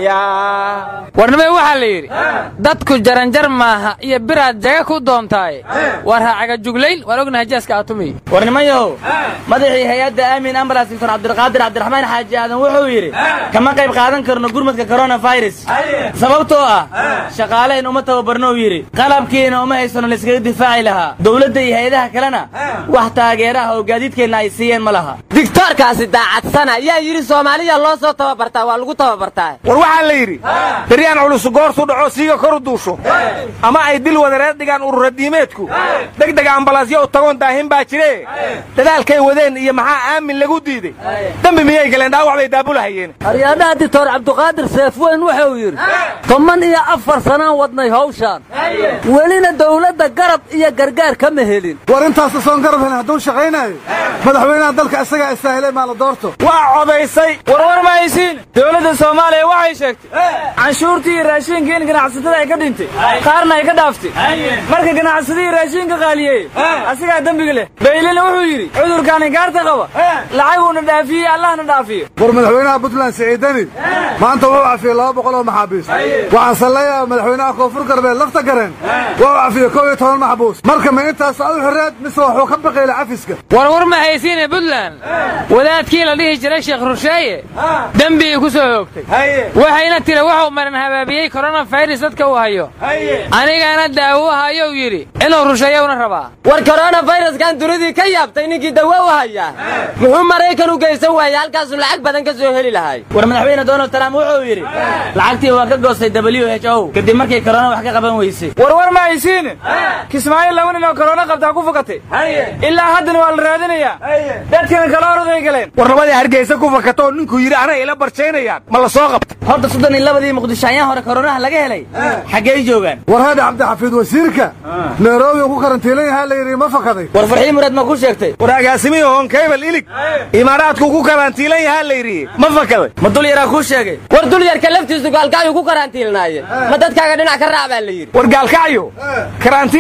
sahayaa warnimay waxaa la yidhi dadku jaranjar maaha iyo biraad jaga ku doontaaye war ha cagajuglayn waan ognahay jaaska aatumiy warnimayow madaxii hay-adda aamin ambulans doctor cabdilqaadir cabdiraxmaan xaaji aadan wuxuu yidhi kama qayb qaadan karno gurmadka koronafirus sababtoo ah shaqaalayn uma tababarnou yidhi qalabkiina uma haysano layskaga difaaci lahaa dowladda iyo hay-adaha kalena wax taageeraha oo gaadiidkeenna ay siiyeen ma laha digtoorkaasi daacadsana yaa yidhi soomaaliya loo soo tababartaa waa lagu tababartaa war waxaa la yidhi daryaan culus goortu dhaco siiga koru duusho ama ay dil wadareed dhigaan ururadiimeedku degdeg ambalaasyo u tagoon daahin baa jire dadaalkay wadeen iyo maxaa aamin lagu diiday dembi miyay galeen dhaawac bay daabulahayeen aryaadhaha dictor cabdiqaadir seefweyn wuxuu yidhi toban iyo afar sanaan wadnay hawshaan welina dowladda garab iyo gargaar kama helin war intaasta soon garab helin hadduu shaqaynayo madaxweynaha dalka isagaa istaahilay maa la doorto waa codaysay warwar ma haysiin dowladda soomaaliya waxay sheegtay canshuurtii iyo raashiinka in ganacsatada ay ka dhintay qaarna ay ka dhaaftay marka ganacsadihii raashiinka qaaliyey asigaa dembiga leh baylina wuxuu yidhi cudurkaan inkaarta qaba lacaguuna dhaafiyey allahna dhaafiyo war madaxweynaha puntland siciidani maanta wuxuu cafiyey laba boqol oo maxaabiis waxaan salleeyaa madaxweynaha koonfur galbeed lafta gareen wuxuu cafiyey kow iyo toban maxbuus marka ma intaas u xireed mise wuxuu ka baqayla cafiska warwar ma haysiine puntland wadaadkii la dhihi jiray sheekh rusheeye dembigii ku soo hoogtay waxayna tiri wuxuu marin habaabiyey koronafirus dadka uu hayo anigana daawo hayou yidhi inuu rusheeyowna rabaa war koronafiruskan dunidii ka yaabtay ninkii dawo u hayaa muxuu maraykan u geysan waayey halkaasuu lacag badan ka soo heli lahay war madaxweyne donald trump wuxuu yidhi lacagtii waa ka goostay w h o kadib markay korona wax ka qaban weysay warwar ma haysiine kismaayo laba nin oo korona qabtaa ku fakatay ilaa haddana waa la raadinayaa dadkana kala oroday galeen war labadii hargeysa ku fakatoo ninkuu yidhi anay ila barjaynayaan ma la soo qabta horta soddon iyo labadii muqdisho ayaan hore koronaha laga helay xaggey joogaan war haadhi cabdixafiid wasiirka nairobi ku karantiilan yahaa la yidhi ma fakaday war farxii muraad ma ku sheegtay war agaasimihii hoonkaybal ilig imaaraadku ku karantiilan yahaa la yidhi ma fakaday ma dul yaraa kuu sheegay war dul yarka laftiisu gaalkacyuu ku karantiilnaaye ma dadkaaga dhinac ka raac baa la yidhi war gaalkacyo karantiil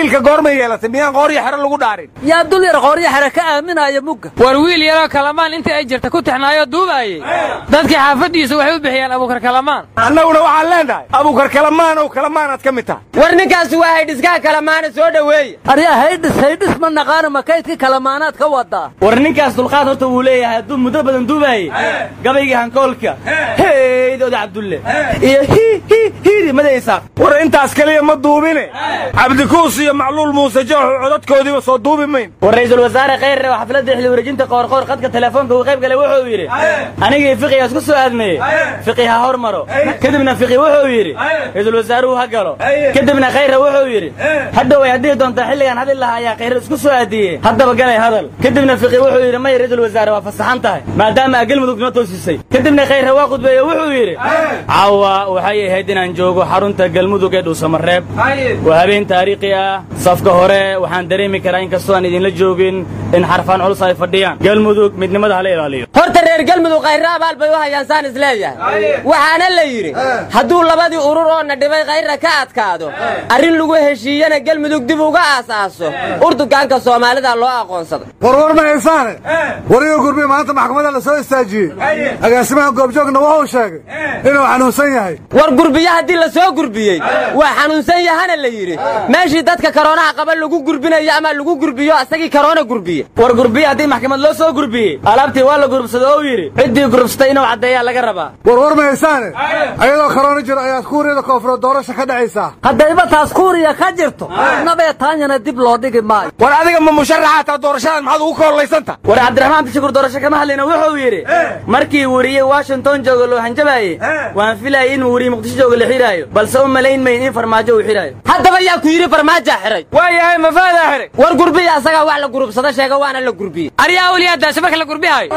xilka goormay yeelatay miyaan qooryo xero lagu dhaarin yaa dul yar qooryo xere ka aaminaya mugga war wiil yaroo kalamaan intii ay jirta ku tixnaayoo duubaayey dadkii xaafaddiisa waxay u bixiyaan abuukar kalamaan annaguna waxaan leenahay abuukar kalamaanow kalamaanaad ka mid tahay war ninkaasi waa haydhiskaha kalamaana soo dhoweeya aryaa haydhis haydhis ma naqaana makaydkii kalamaanaad ka wadaa war ninkaas dulqaad horta wuu leeyahay hadduu muddo badan duubaayey gabaygii hankoolka heydooda cabdulle iyo hi hi hiiri madaysaaq war intaas keliya ma duubine cabdikuus iyo macluul muuse jooxu codadkoodiiba soo duubi mayn war ra'iisul wasaare khayre oo xafladda xili wareejinta qoorqoor qadka telefoonka uu qayb galay wuxuu yidhi anigii fiqiga isku soo aadmeeyey fiqi ha hor maro kadibna fiqi wuxuu yidhi ra'iisul wasaaruhu ha galo kadibna khayre wuxuu yidhi hadhow ay hadhihi doontaa xilligaan hadli lahaa ayaa khayre isku soo aadiyey haddaba galay hadal kadibna fiqi wuxuu yidhi may ra'iisul wasaare waa fasaxan tahay maadaama aa galmudug noo toosisay kadibna khayre waa khudbeeye wuxuu yidhi caawa waxay ahayd inaan joogo xarunta galmudug ee dhuusamareeb waa habeen taariikhi ah safka hore waxaan dareemi karaa inkastoo aan idinla joogin in xarfaan culus ay fadhiyaan galmudug midnimada hala ilaaliyo horta reer galmudug khayre abaal bay u hayaan saan isleeyahay waxaana la yidhi hadduu labadii urur oo na dhibay khayra ka adkaado arrin lagu heshiiyana galmudug dib uga aasaaso urdugaanka soomaalida loo aqoonsaday warwar ma haysaane wariga gurbi maanta maxkamadda la soo istaajiyey agaasimaha goobjoogna wuxuu sheegay inuu xanuunsan yahay war gurbiye haddii la soo gurbiyey waa xanuunsan yahana la yidhi meeshii dadka karoonaha qaba lagu gurbinayo ama lagu gurbiyo asagii karoona gurbiye war gurbiye haddii maxkamad loo soo gurbiyey alaabtii waa la gurubsado oo yidhi ciddii gurubsatay inuu caddeeyaa laga rabaa warwar ma haysaane ayadoo karoona jiro ayaad kuuriyada koonfureed doorasha ka dhacaysaa haddayba taas kuuriya ka jirto nabee taanyana dib loo dhigi maayo war adiga ma musharaxa taa doorashadan maxaad ugu koollaysantaha war cabdiraxmaan bishukur doorasho kama hadlayna wuxuu yidhi markii weriye washington jooga loo hanjabaayey waan filayay inuu weriye muqdisho jooga la xidhaayo balse u malayn mayn in farmaajo uu xidhaayo haddaba yaa ku yidhi farmaajaa xiray waa yahay mafaadaa xiray war gurbiya asagaa wax la gurubsado sheega waana la gurbiyey aryaa awliyaadaasha marka la gurbihayo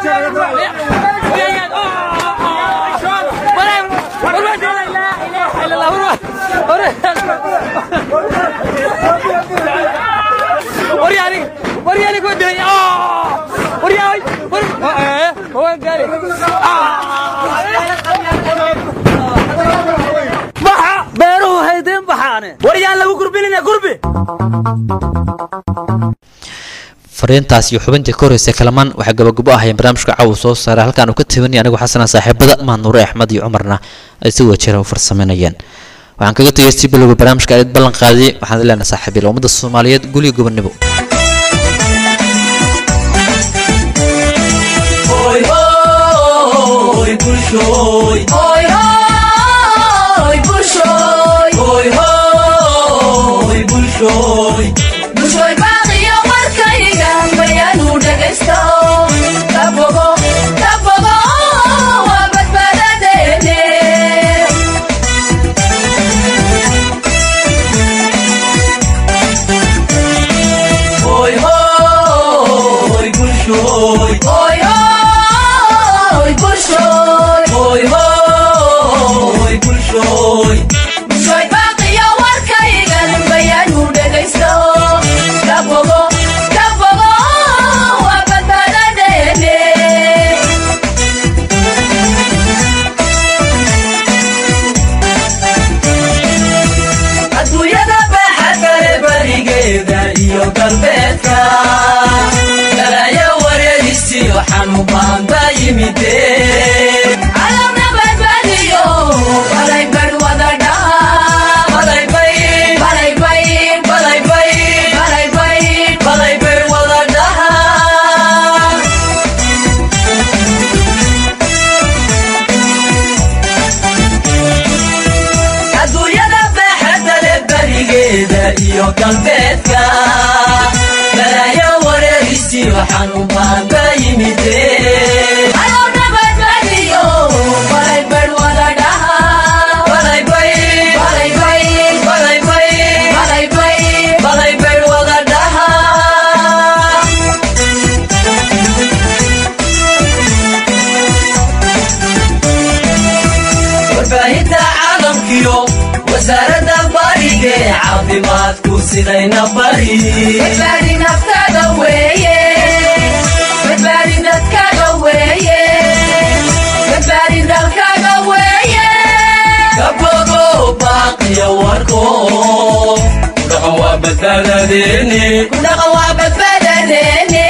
beeruhu haydiin baxaane war yaan lagu gurbinina gurbi fariintaas iyo xubintii ka horreysay kalamaan waxay gabagabo ahayeen barnaamijka caawa soo saaray halkaan uu ka tabanaya anigu xasana saaxiibada maanuure axmed iyo cumarna ay si wajira u farsameynayeen waxaan kaga tegay si bilowga barnaamijka aad ballan qaadiyey waxaan leenahay saaxiibil ummadda soomaaliyeed gulyo gobonimo waa badbaadadeeni ku dhaqan waa badbaadadeeni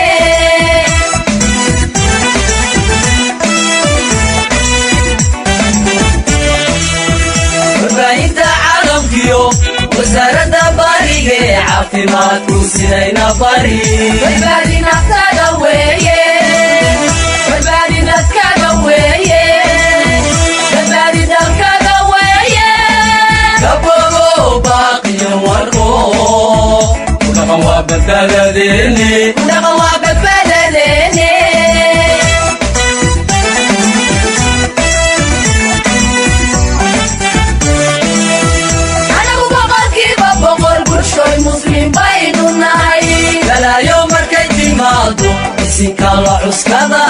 warbaahinta caalamkiyo wasaaradda bariga ee caafimaadku sidayna bari badbaadi naftada weeye badbaadi dadkada weeye badbaadi dalkada weeye kabogo baaqiyo warko ku dhaqan waa badbaadadeeni ku dhaqan waa badbaadadeeni anagu boqolkiiba boqol bulshoy muslim baynu nahay balaayo markay timaado isinka la cuskada